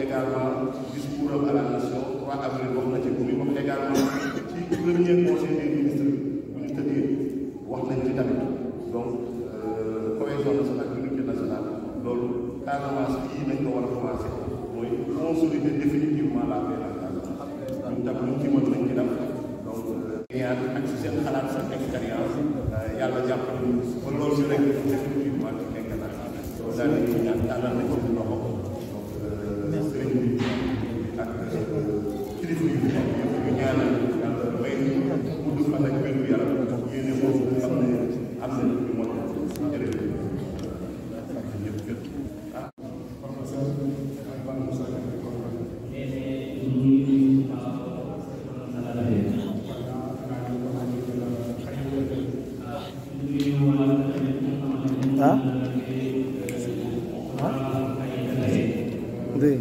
également discours am à la nation 3 avril wax na ci bu muy wax également ci premier conseil des ministres bu ñu tëddee wax nañ ci tamit donc cohésion nationale unité nationale loolu Casamance kii nañ ko war a commencé mooy consolider définitivement la paix en Casamance ñun tam luñ ci mën nañ ci def donc ñaan ak si seen xalaat seen expérience yàlla jàppale ñu ba loolu ñu rek définitivement ci nekk na loolu daal di ñaan tàllal nañ ci loxo donc sëriñ bi ak kilifa yu fi nekk yëpp ñu ñaanal yàlla may ñu gudd fan ak wér gu yaram yéene boobu nga xam ne am nañ ñu mën ko jërëjëf ah dégg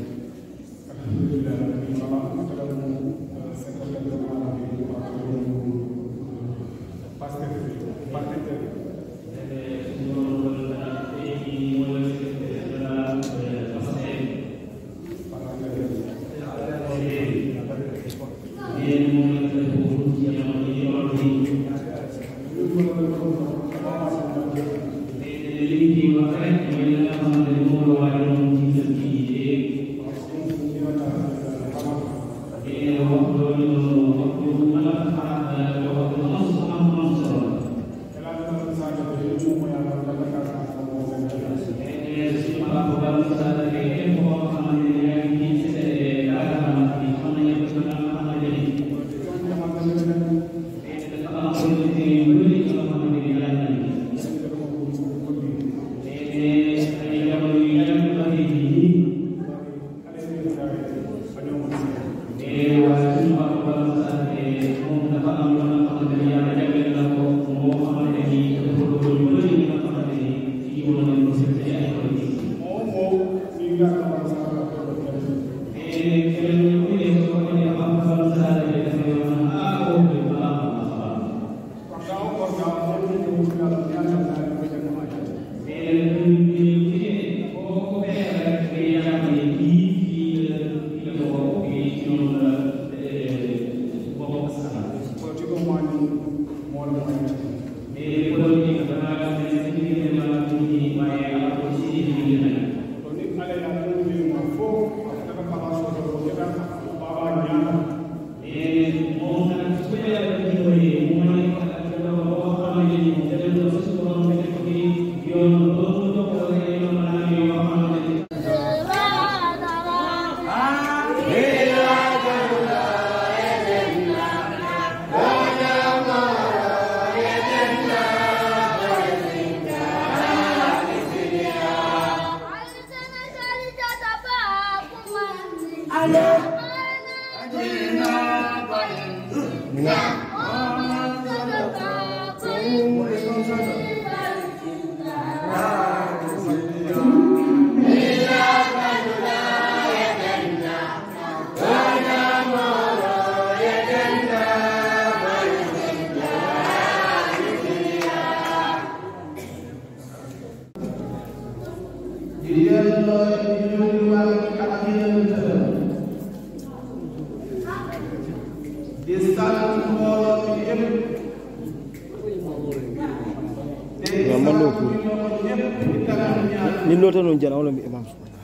ni lota non jana wala mi imam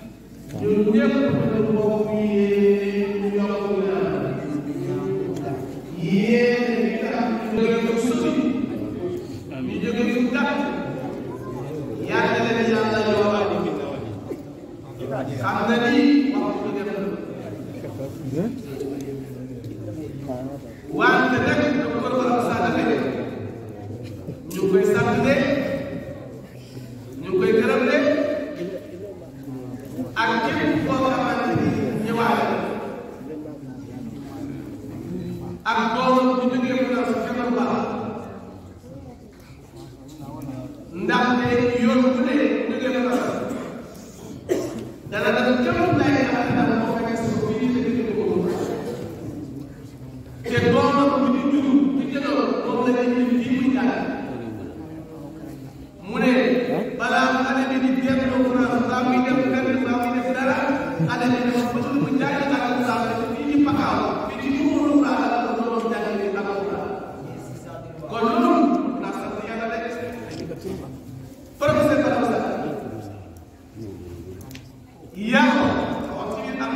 xam na ni waxtu bi def wante rek docteur Wala Moussa Daffé ñu ngi koy sant de ñu ngi koy gërëm de ak képp koo xamante ni ñëwaat ak doomam bu jógee mu daal sa feebar baax ndaxte yoon bu ne jógee mu daal dana def képp lay xamante ne moo fekkee sa bopp yi te dëgg ko te doomam bi di jur di jëloon moom la ñuy indi fii muy jàng mu ne balaa xale bi di delloo France mbaa muy def fenn mbaa muy def dara xale bi dafa bëgg professeur Bala Moussa yaa wax ci biir am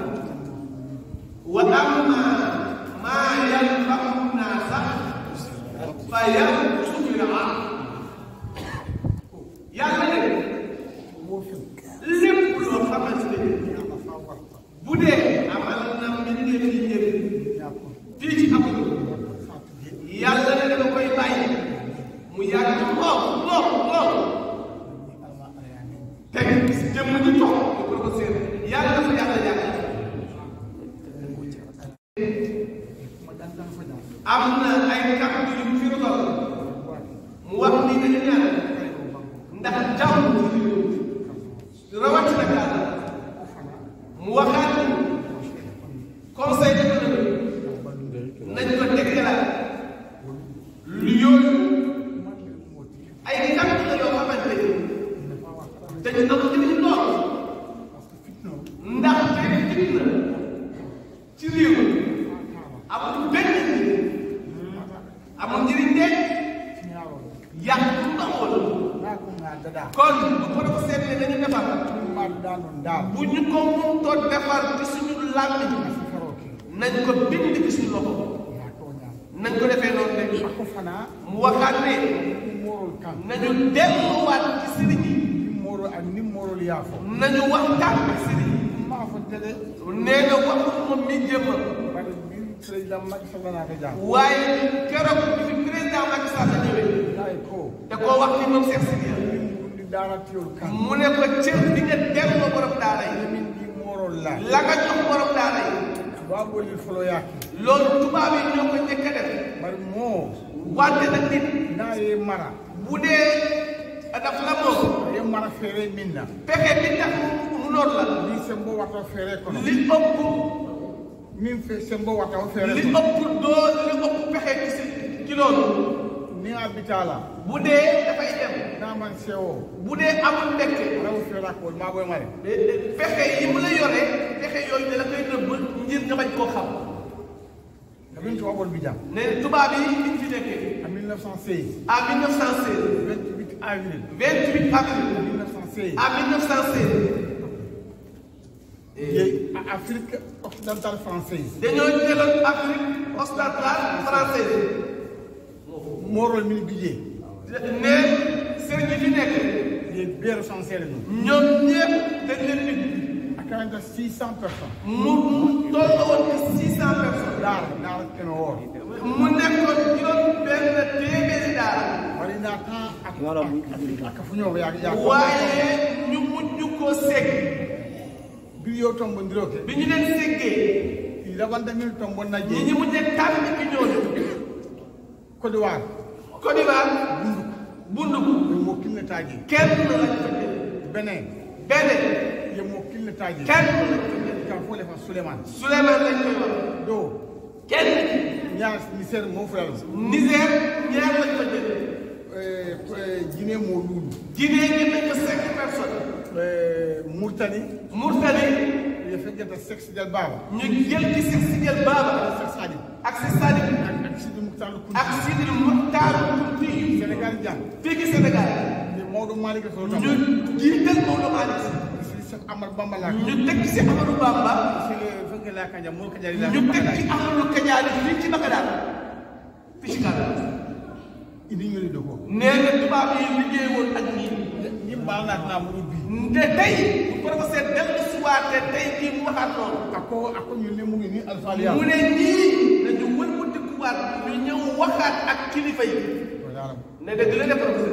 wa amma maa yanfa'u naasa fa yanqusu fil ard yàlla ne lépp loo xamante ne bu dee amal na mbindeef yi njëriñ fii ci amul yàlla ne dama koy bàyyi mu yàgg lool lool lool te jëmm ji toog di ko ko seet yàlla dafa yàlla yàgg am na ay kàddu yu fi rotal mu wax ni dañu ñaan ndax jàmm rawatina gaal mu waxaat ni conseil économique nañ ko déclaré lu yooyu ay kàddu la yoo xamante ni dañu am njëriñ lool ndax te fitna ci réew amul benn njëriñ amul njëriñ de yàq bu ndawoon kon bu ko dafa seetlee dañu defar bu ñu ko mëntoon defar ci suñu làmmiñ nañ ko bind ci suñu loxo nañ ko defee noonu rek mu waxaat ne nañu delluwaat ci sëriñ yi nañu waxtaan ak sëriñ yi nee na waxul moom mi jëmma waaye keroog bi fi président Macky Sall ñëwee da koo wax ni moom Cheikh Sidiya mu ne ko cër bi nga delloo borom daara yi la nga jox borom daara yi loolu tubaab yi ñoo ko njëkk a def wante nag nit bu dee daf la moom pexe bi tax mu noonu la li ëpp min fe sembo wata o fere li ëpp doo li ëpp pexe ci si ci loolu ni a bitala bu dee dafay dem na man sewo bu dee amul mbégte raw fera ko ma boy mare pexe yi mu la yore pexe yooyu da la koy nëbb ngir nga bañ koo xam kabin to wabol bijam ne tubaab yi biñ fi nekkee en 1916 à 1916 28 avril 28 avril 1916 à 1916 Yey, Afrique occidentale française dañoo jëloon Afrique occidentale française morol min bije ne sëriñ yi fi nekk ye beero sincère no ñoom ñëpp dañ leen bind akanta 600 personnes mu mu toll woon ci 600 personnes dar dar keno wor mu nekkoon juróom benn téeméeri daara wari na tan ak ak fu ñoo ya ya waaye ñu mujj ko segg bi yo tombo ndiroke bi ñu leen seggee il lavanda min tombo na ñi je ñi mujjee tànn ki ñooñu Côte d'Ivoire Côte d'Ivoire bunduku ye mo kinne taji kenn lañ fa jël Benin benn ye mo kinne taji kenn lañ fa jël ka fo le fa Suleiman Souleymane lañ koy wax do kenn ñaar misère mo fulalo Niger ñaar lañ fa jël euh euh Guinée mo lulu Guinée ñu nekk cinq personnes euh Mauritanie Mauritanie ye fekkata sexe del baba ñu jël ci Seex Sidiel Baba sexe sadi ak si Sadik ak ak Sidi Mokhtar Kounti ak Sidi Mokhtar Kounti Sénégal jàng fii ci Sénégal ni Maodo Malick so tam ñu jiital Maodo Malick si Cheikh Amar Bamba la ñu teg ci Amadou Bamba si le fekke la kanja mo kanja la ñu teg ci Amadou Kadiane fii ci Bagdad fii ci Kaolack indi ñu do ko nee na tubaab yi liggéey woon ak ñii ni baal naa naa mu bi te tey bu professeur dellu si waatee tey jii mu waxaat loolu ako ako ñu ne mu ngi ni Alpha Liam mu ne ñii dañu wër mu dëkkuwaat ñu ñëw waxaat ak kilifa yi wala ne dëgg la de professeur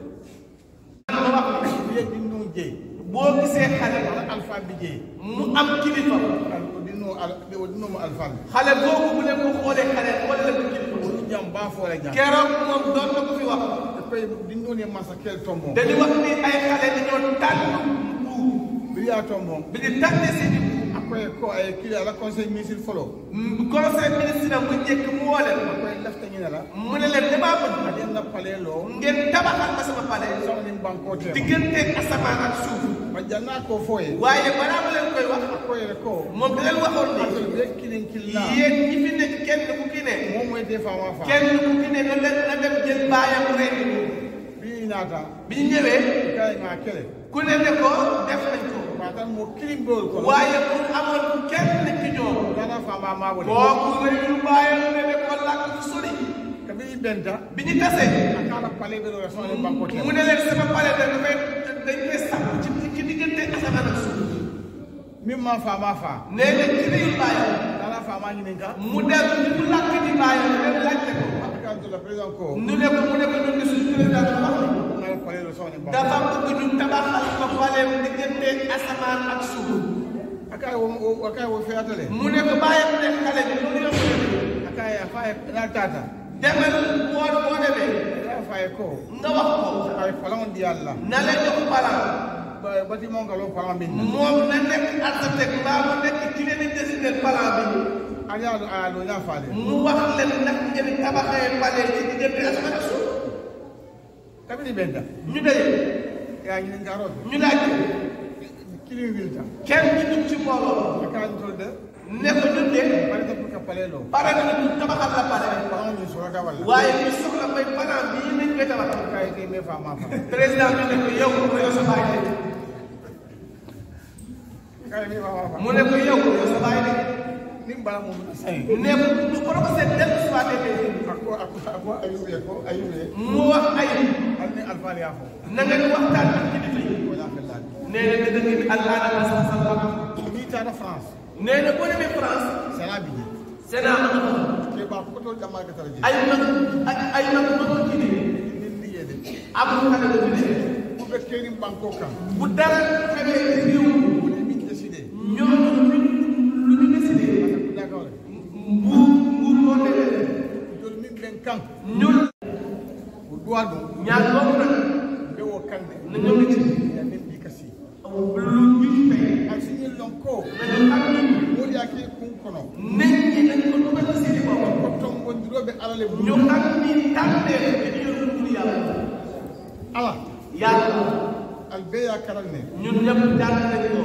ma wax ye di no je boo gisee xale wala Alpha bi je mu am kilifa al di no al di no mo Alpha xale boobu bu leen ko xoolee xale wala leen ko kilifa ko jam ba fo la jam keroog moom doon na ko fi wax te koy di no ne masa kel tombo dañu wax ni ay xale dañoo tànn buur bi ya tombo bi ñu tànnee seen i buur akoy ko ay kili ala conseil ministre folo conseil ministre bu njëkk mu woo leen koy lafta ñu ne la mu ne leen damaa bëgg aden na pale lo ngeen tabaxal ma sama palais saw ni banko te diggante asamaan ak suuf ma janna ko foye waaye balaa ma leen koy wax koy ko moom da leen waxoon atel ni be kilin killa yéen ñi fi nekk kenn ku ki ne moom mooy des fois ma fa kenn ku ki ne na dem na dem jël baayam ren bi ñaata bi ñu ñëwee kay nga kele ku ne ne ko def nañ ko ma tan mo kilim bol ko waaye pour amoon kenn ci ñoom dana fa ma ma wala kooku rek lu bàyyam ne ne ko làkk fu sori kabi benta bi ñu tasee akala pale be do so le banko te mu ne leen sama pale da dafay dañ koy sàpp ci ci diggante asamaan ak suuf min ma fa ma fa nee na ci réew bàyyam dana fa ma ñinin ka mu dem ci mu làkk di bàyyam dem laajte ko kan to la président ko nu ne ko mu ne ko ñun de suñu président bi wax na pale do so le banko dafa bëgg ñu tabaxal ko paleem diggante asamaan ak suuf akay wo akay wo fiatale mu ne ko bàyyam ne xale bi mu ne ko akay fa na tata demal boo boo demee ya fa ko nga wax ko ay falon di yalla na la jox palam bati mo ngalo falon bin moom na nekk architecte mbaa mu nekk ki leen di dessiner palam bi aliya do aya do nya faale mu wax leen nag ngeen tabaxee pale ci diggante asamaan ak suuf kabi benta ñu daje ya ñinin ka ro ñu laaj kilim wilta kenn ci dugg ci mbooloo akay to de ne ko ñun de pare ta ka pale lo pare na ñu tabaxal la pale falon ni so ka wala waaye ñu soxla mooy palam bii nañ koy tabaxal kay te me fa ma fa président bi ne ko yow mu yow sa baay de kay me fa ma fa mu ne ko yow yow sa baay de nim bala mo sai ne lu ko ko seet dellu si waatee tey ako ako ako ayube ko ayube mu wax ay alni alfa ya fo na nga waxtaan ak kilifa yi wala felal nee na dëgg bi allah ala sa sa bopp ni ta na france nee na boo demee France sala bi Sénat ma nga fa ke ba ko to jama ka taraji ay mag ak ay mag ma ko ci ne ni ni yede amul xale bu fi ne bu be keni banko kam bu dara xewee ci réew bu ni min décider ñooñu lu lu ñu décidé d'accord nguur nguur moo demee jol min ben kan ñun bu doa do ñaar boobu nag be wo kande na ñoo ngi ci ya min bi kasi lu ñu tey ak sinil lonko nañu am mo ya ke kun kono nit ñi nañ ko dugal ci seen bopp ko tom gondiroɓe alale bu ñu xam ni tànnee ci ñu yor yàlla ala yàlla al be ya karal ne ñun ñëpp jàng nañ ko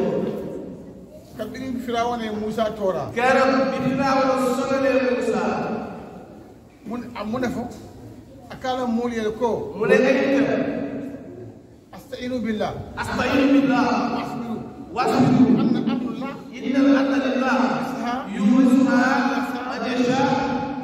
kabini firawone musa tora keroog bi Firawna sonalee Muusa mun mu ne fo akala moolu yele ko mu ne ay itam astainu billah asta'iinu billah asbiru wasbiru anna amrullah inna al-amra lillah yuurisuha man yashaa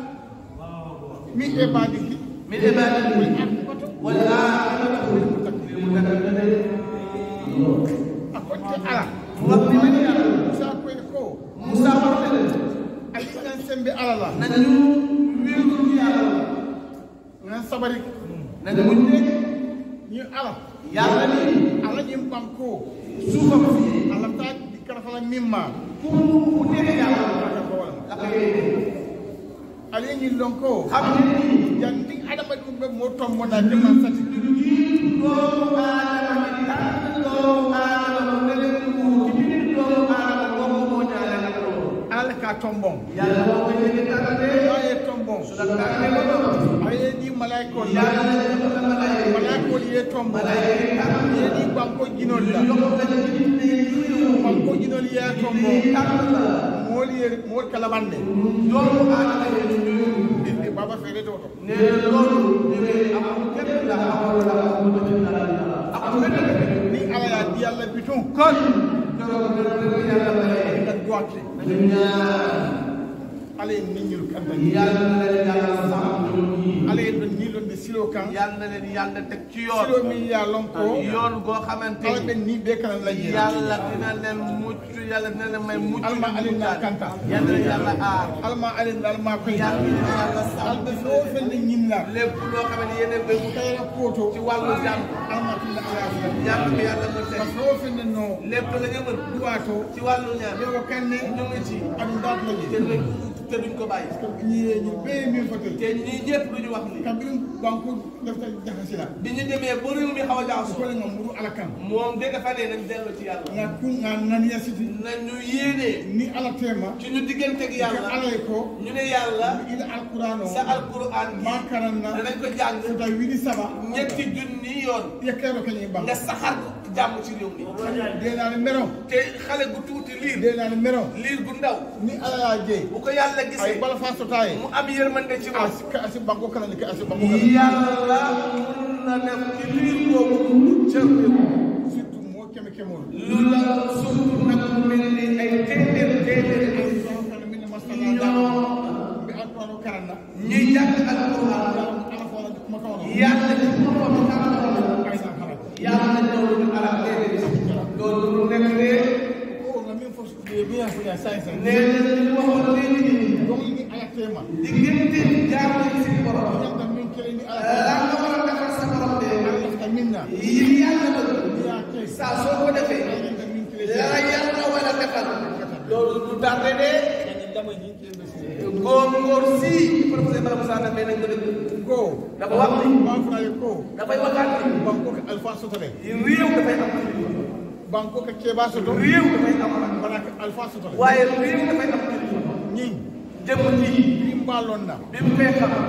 min ibadihi min ibadihi wal aaqibatu lil muttaqin a konte ala mu wax ni nañu yàlla musa koye ko Muusa wax na leen ali nan sembe ala la nañu wéeru ci yàlla nan sabari nañu muñ rek ñu ala yàlla ni ala ñim banko suufam fii ala ta di karafala mimma ku ku nekk yàlla aka ko wala la koy ali ñi lonko xam ne ni jandi adama dum be mo tombo na deman sati doomu aadama bi tànn doomu aadama mu ne leen nguur ci biir doomu aadama boobu moo ñaale nag loolu ala ka tombon yàlla moo koy jëlee tànnatee aye tombon su la tànnee ba noppi aye di malaiko la yàlla na jox la malaaka malaiko ye tombo malaaka yi tànn ye di banko jinol la jox la ci nit ñi yuyu banko jinol ye tombo tànn la mool ye mool kalabande doomu aadama yi ñu e baba fere to to nee na loolu ñëwee amul kenn la amul la amul la ci dara amul benn ni ala ya di yalla bitum kon keroog bi ñu yàlla mayee da doate nañu ñaan ala en niñul kanda yàlla na leen yàlla sàmm ñoom ñii ala en don nilon de silo kan yàlla na leen yàlla teg ci silo yoon mi ya lonko yoon goo xamante ala ni ben ni be kan la yira yàlla dina leen mucc yàlla dina leen may mucc Alma alin na kanta. yàlla na yàlla aar alma alen alma koy yàlla na yàlla sàmm albe fo fen ni ñimla lépp loo xam ne yéen a béy mu kayra koto ci wàllu jàmm alma tinda ala fa yàlla ko yàlla mu teg fo fen no lépp la nga mën duwato ci wàllu ñaan yow kanne ñu ngi ci adu ndat la te ji duñ te duñ ko bàyyi ñi ñi be mi fatel te ñii ñëpp lu ñu wax li kabin banko defta jaxasila bi ñu demee ba réew mi xaw a ko jaxasoo le ngam muru ala kan moom de dafa ne nañ dellu ci yàlla nga ku nga nan ya siti nañu yéenee ni ala tema ci ñu digganteeg ka yàlla ala ko ñu ne yàlla ila alqur'ano sa alquran ma gi karanna danañ ko jàng da wili saba ñetti junni yoon yakero kany bang nga saxar jàmm ci réew mi de na mero te xale gu tuuti liir de na mero liir gu ndaw ni ala ya je bu ko yàlla ay gisee bala fa sotaye mu am yërmande ci moom as ka as banko kana ni ka as banko kana yàlla mun la def ci liir boobu cër bi surtout moo keme kemool lu la surtout nag mu mel ni ay téeméer téeméer ay kana min masala ñoo mbi alqur'anu karanna ñuy jàng alquran ala fala kuma kawno yàlla ci boppam aysan harat yàlla ñëw ñu arab déedéet loolu lu nekk ne ko nga min fos be bien fu ya sai sai nee na li waxoon léegi nii donc ni ayatema diggante jaamu si borom yalla min kele ni ala la nga war a defal sa borom de lafta minna yi yàlla bëgg ya kay saa soo ko defee yalla min kele la yàlla war a defal loolu du tardé de dama ñi ci mbé góor góor si professeur Bala Moussa Ndao nañ ko dégg go dafa wax ni ma fra ko dafay waxaat ni banko ka alfa sotole réew dafay am banko ka keba soto réew dafay am baraka alfa sotole waaye réew dafay am ñi jëm ji bi mbalon na bi mu koy xam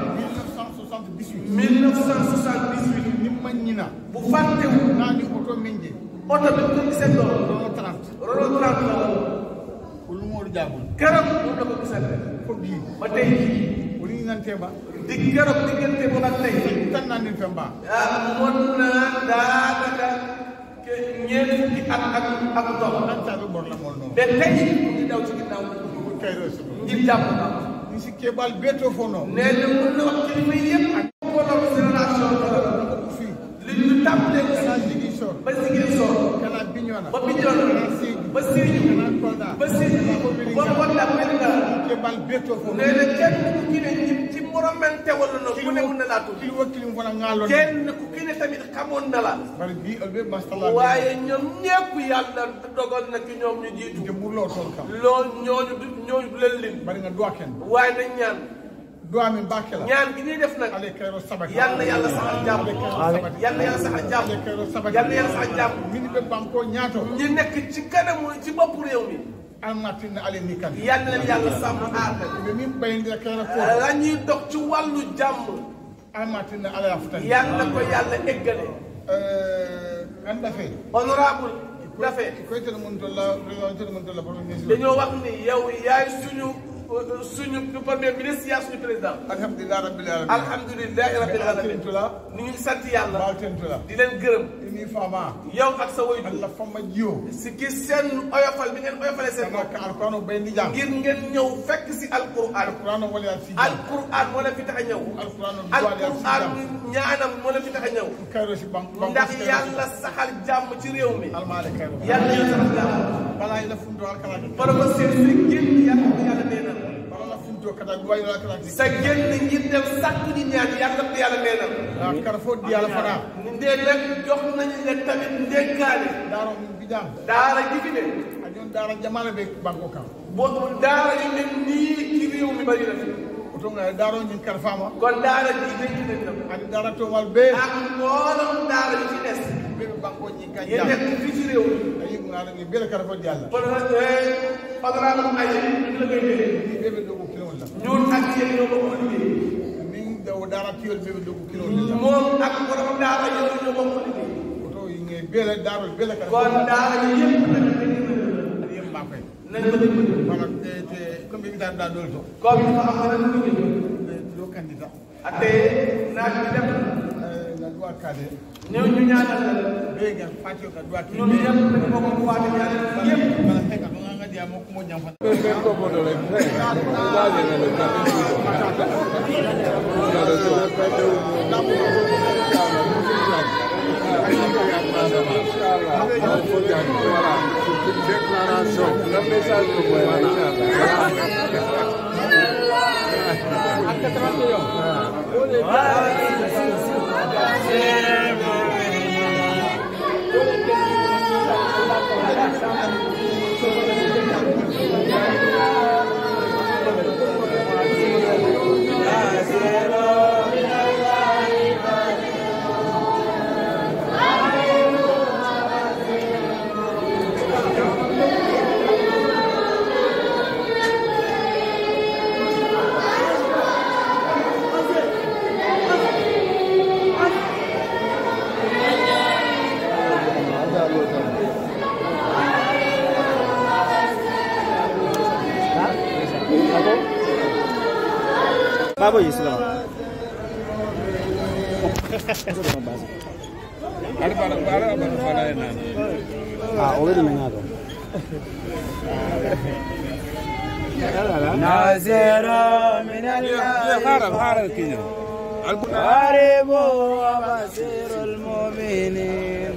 1978 1978 ni mañina bu fàttewu nani auto minje oto bi ko gisee loolu dono 30 Renault 30 la woon ulu modu jabul keroog moom la ko gisal ko bi ba tey jii uli nante ba di keroog diggante bu nag tey tan nani femba ah mën naa daanaka ke ñeent fukki at ak ak dox anta be bor la mol no ba tey mu ngi daw ci ginnaaw ko kayro so ngir jàpp na ni si kebal beto fono nee na mën na wax kilifa yëpp ak mbooloo génération ko fi li ñu tàmbalee kana ligi so ba Ziguinchor kana biñona ba Bignona kana sigi ba Sédhiou kana kolda ba Sédhiou ba Kolda Medina kebal beto fono nee na kenn ku ki ne ci ci moromante wala na ku ne mun na laa tudd kili wakili fona ngalo kenn ku ki ne tamit xamoon na la bari bi albe mastala waaye ñoom ñëpp yàlla dogal na ki ñoom ñu jiitu de burlo ton kam loolu ñooñu du ñooñu du leen lim bari nga doa ken waaye nañ ñaan doa min bakela ñaan gi ñuy def nag ale kayro sabaki yal na yàlla saxal jàmm yal na yàlla saxal jàmm ale kayro sabaki yal na yàlla saxal jàmm min be banko ñaato ñi nekk ci kanamu ci bopp réew mi almatin ale ni kan yal na leen yàlla sàmm aar be min bayndi kayro ko la ñuy dox ci wàllu jàmm almatin ale aftan yal na ko yàlla eggale euh anda fe honorable dafe koytel mun tolla koytel mun tolla premier ministre dañoo wax ni yow yaay suñu suñu premier ministre yaay suñu président alhamdulillah rabbil alamin alhamdulilahi rabbil alamin tula ni ngi sant yàlla balten tula di leen gërëm ini fama yow ak sa waajur alla fama jiyo si ki seen oyofal bi ngeen oyofalee seen kama bopp ka alqur'ano bayndi jam ngir ngeen ñëw fekk si alquran alqur'ano wala si alquran moo leen fi tax a ñëw alqur'ano alquran ñaanam moo leen fi tax a ñëw kayro si bam ndax yàlla saxal jàmm ci réew mi almale kayro yàlla yàlla saxal jàmm bala ila fundo alkala professeur si génn yàlla ko yàlla neenal bala la fundo kada duwayo alkala sa génn ngir dem sàkku di ñaan yàlla ko yàlla neenal karfo di ala fana ndee nag jox nañu leen tamit ndénkaane daro min bidam daara gi fi ne ajon dara jamala be banko kam boo daara yu mel nii ci réew mi bari na fi oto nga daro nyin karfama kon daara ji dénk nañ la adi dara to wal be ak mboolem daara yu fi des be banko nyi yi kanja nekk fii ci réew mi ayi ngala ni bele karfo di alla kon nag honorable ay ñu la koy dee ni bebe dogo kilo la ñun ak yéen ñoo bokk liggéey min daw dara tiol bebe dogo kilo la moom ak borom daara yooyu ñoo bokk liggéey oto yi nge bele daro bele karfo kon daara yi yëpp nag dañ adi yem bakoy nañ ko dimbali wala te te comme bi da da dol to comme ñu xam ne nag liggéey do candidat ate naaj bi dem euh la loi cadre ñëw ñu ñaanal la be ngam fatio ka loi ñun ñëpp dañu bokk waate ñaanal yëpp wala heka to nga dia mo ko mo jam fa Déclaration. Le message que Babo yi sila. Ada pada pada pada pada enak. Ah, already mengato. ناصر من الله Harap harap kini. قريب وبصير المؤمنين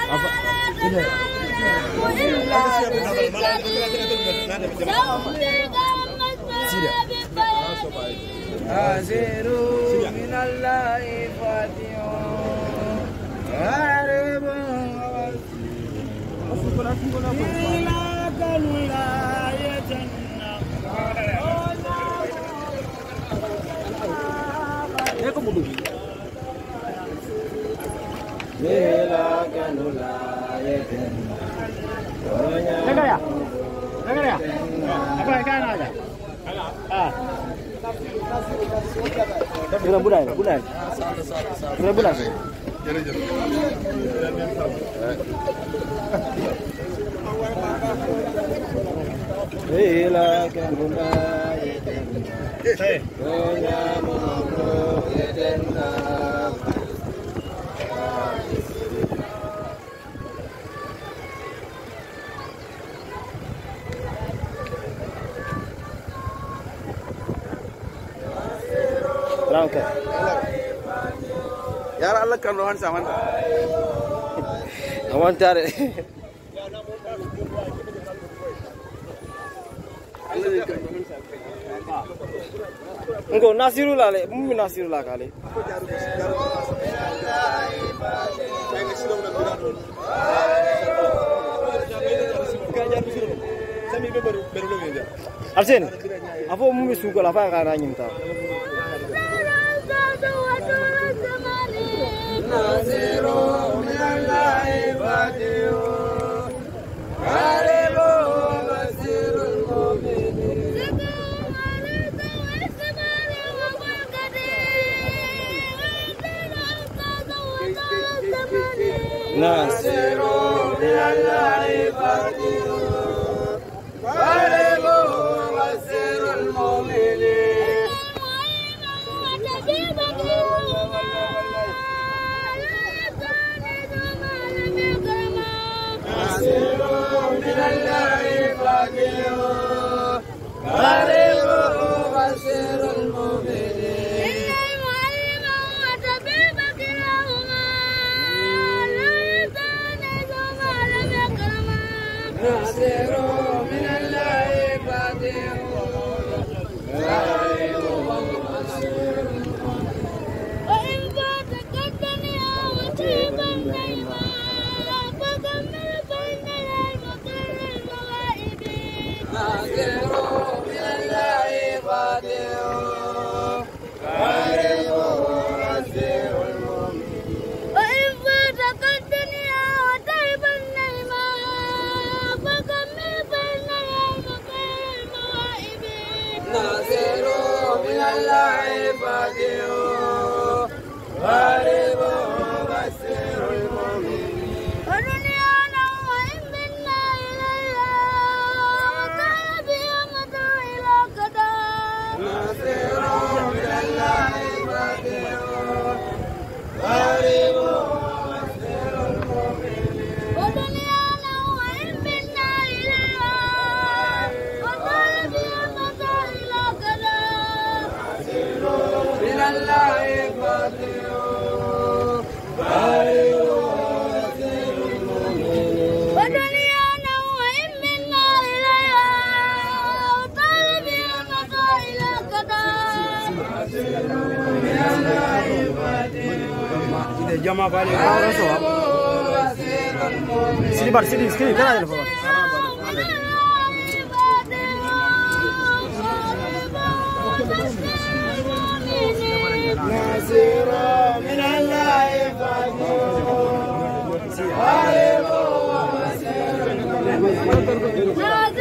ناصر من الله فاتح قريب وبصير لك الولاية لك الولاية Dengar ya? Dengar ya? Apa yang kan ada? Ah. Bulan bulan, bulan. Bulan bulan. لك الولاية دنيا مملوكة Rangka. Yara Allah kan rohan saman. Awan tare. Engko Nasirullah le, mummi Nasirullah kali. Arsen, apa mummi suka lah apa kana nyimta. ناصر من الله فاتح قريب وبصير المؤمنين ناصر من الله فاتح قريب وبصير المؤمنين من الله فاتح قريب وبصير المؤمنين ناصر من الله فاتح قريب وبصير ناصر من الله فاتح قريب وبصير المؤمنين ناصر من الله فاتح قريب وبصير المؤمنين ناصر من الله فاتح قريب وبصير المؤمنين من الله فاتح قريب وبصير المؤمنين Jama balik. Orang so. Sini bar, sini, sini, kana aja lepas. ناصر من الله فاتح قريب وبصير المؤمنين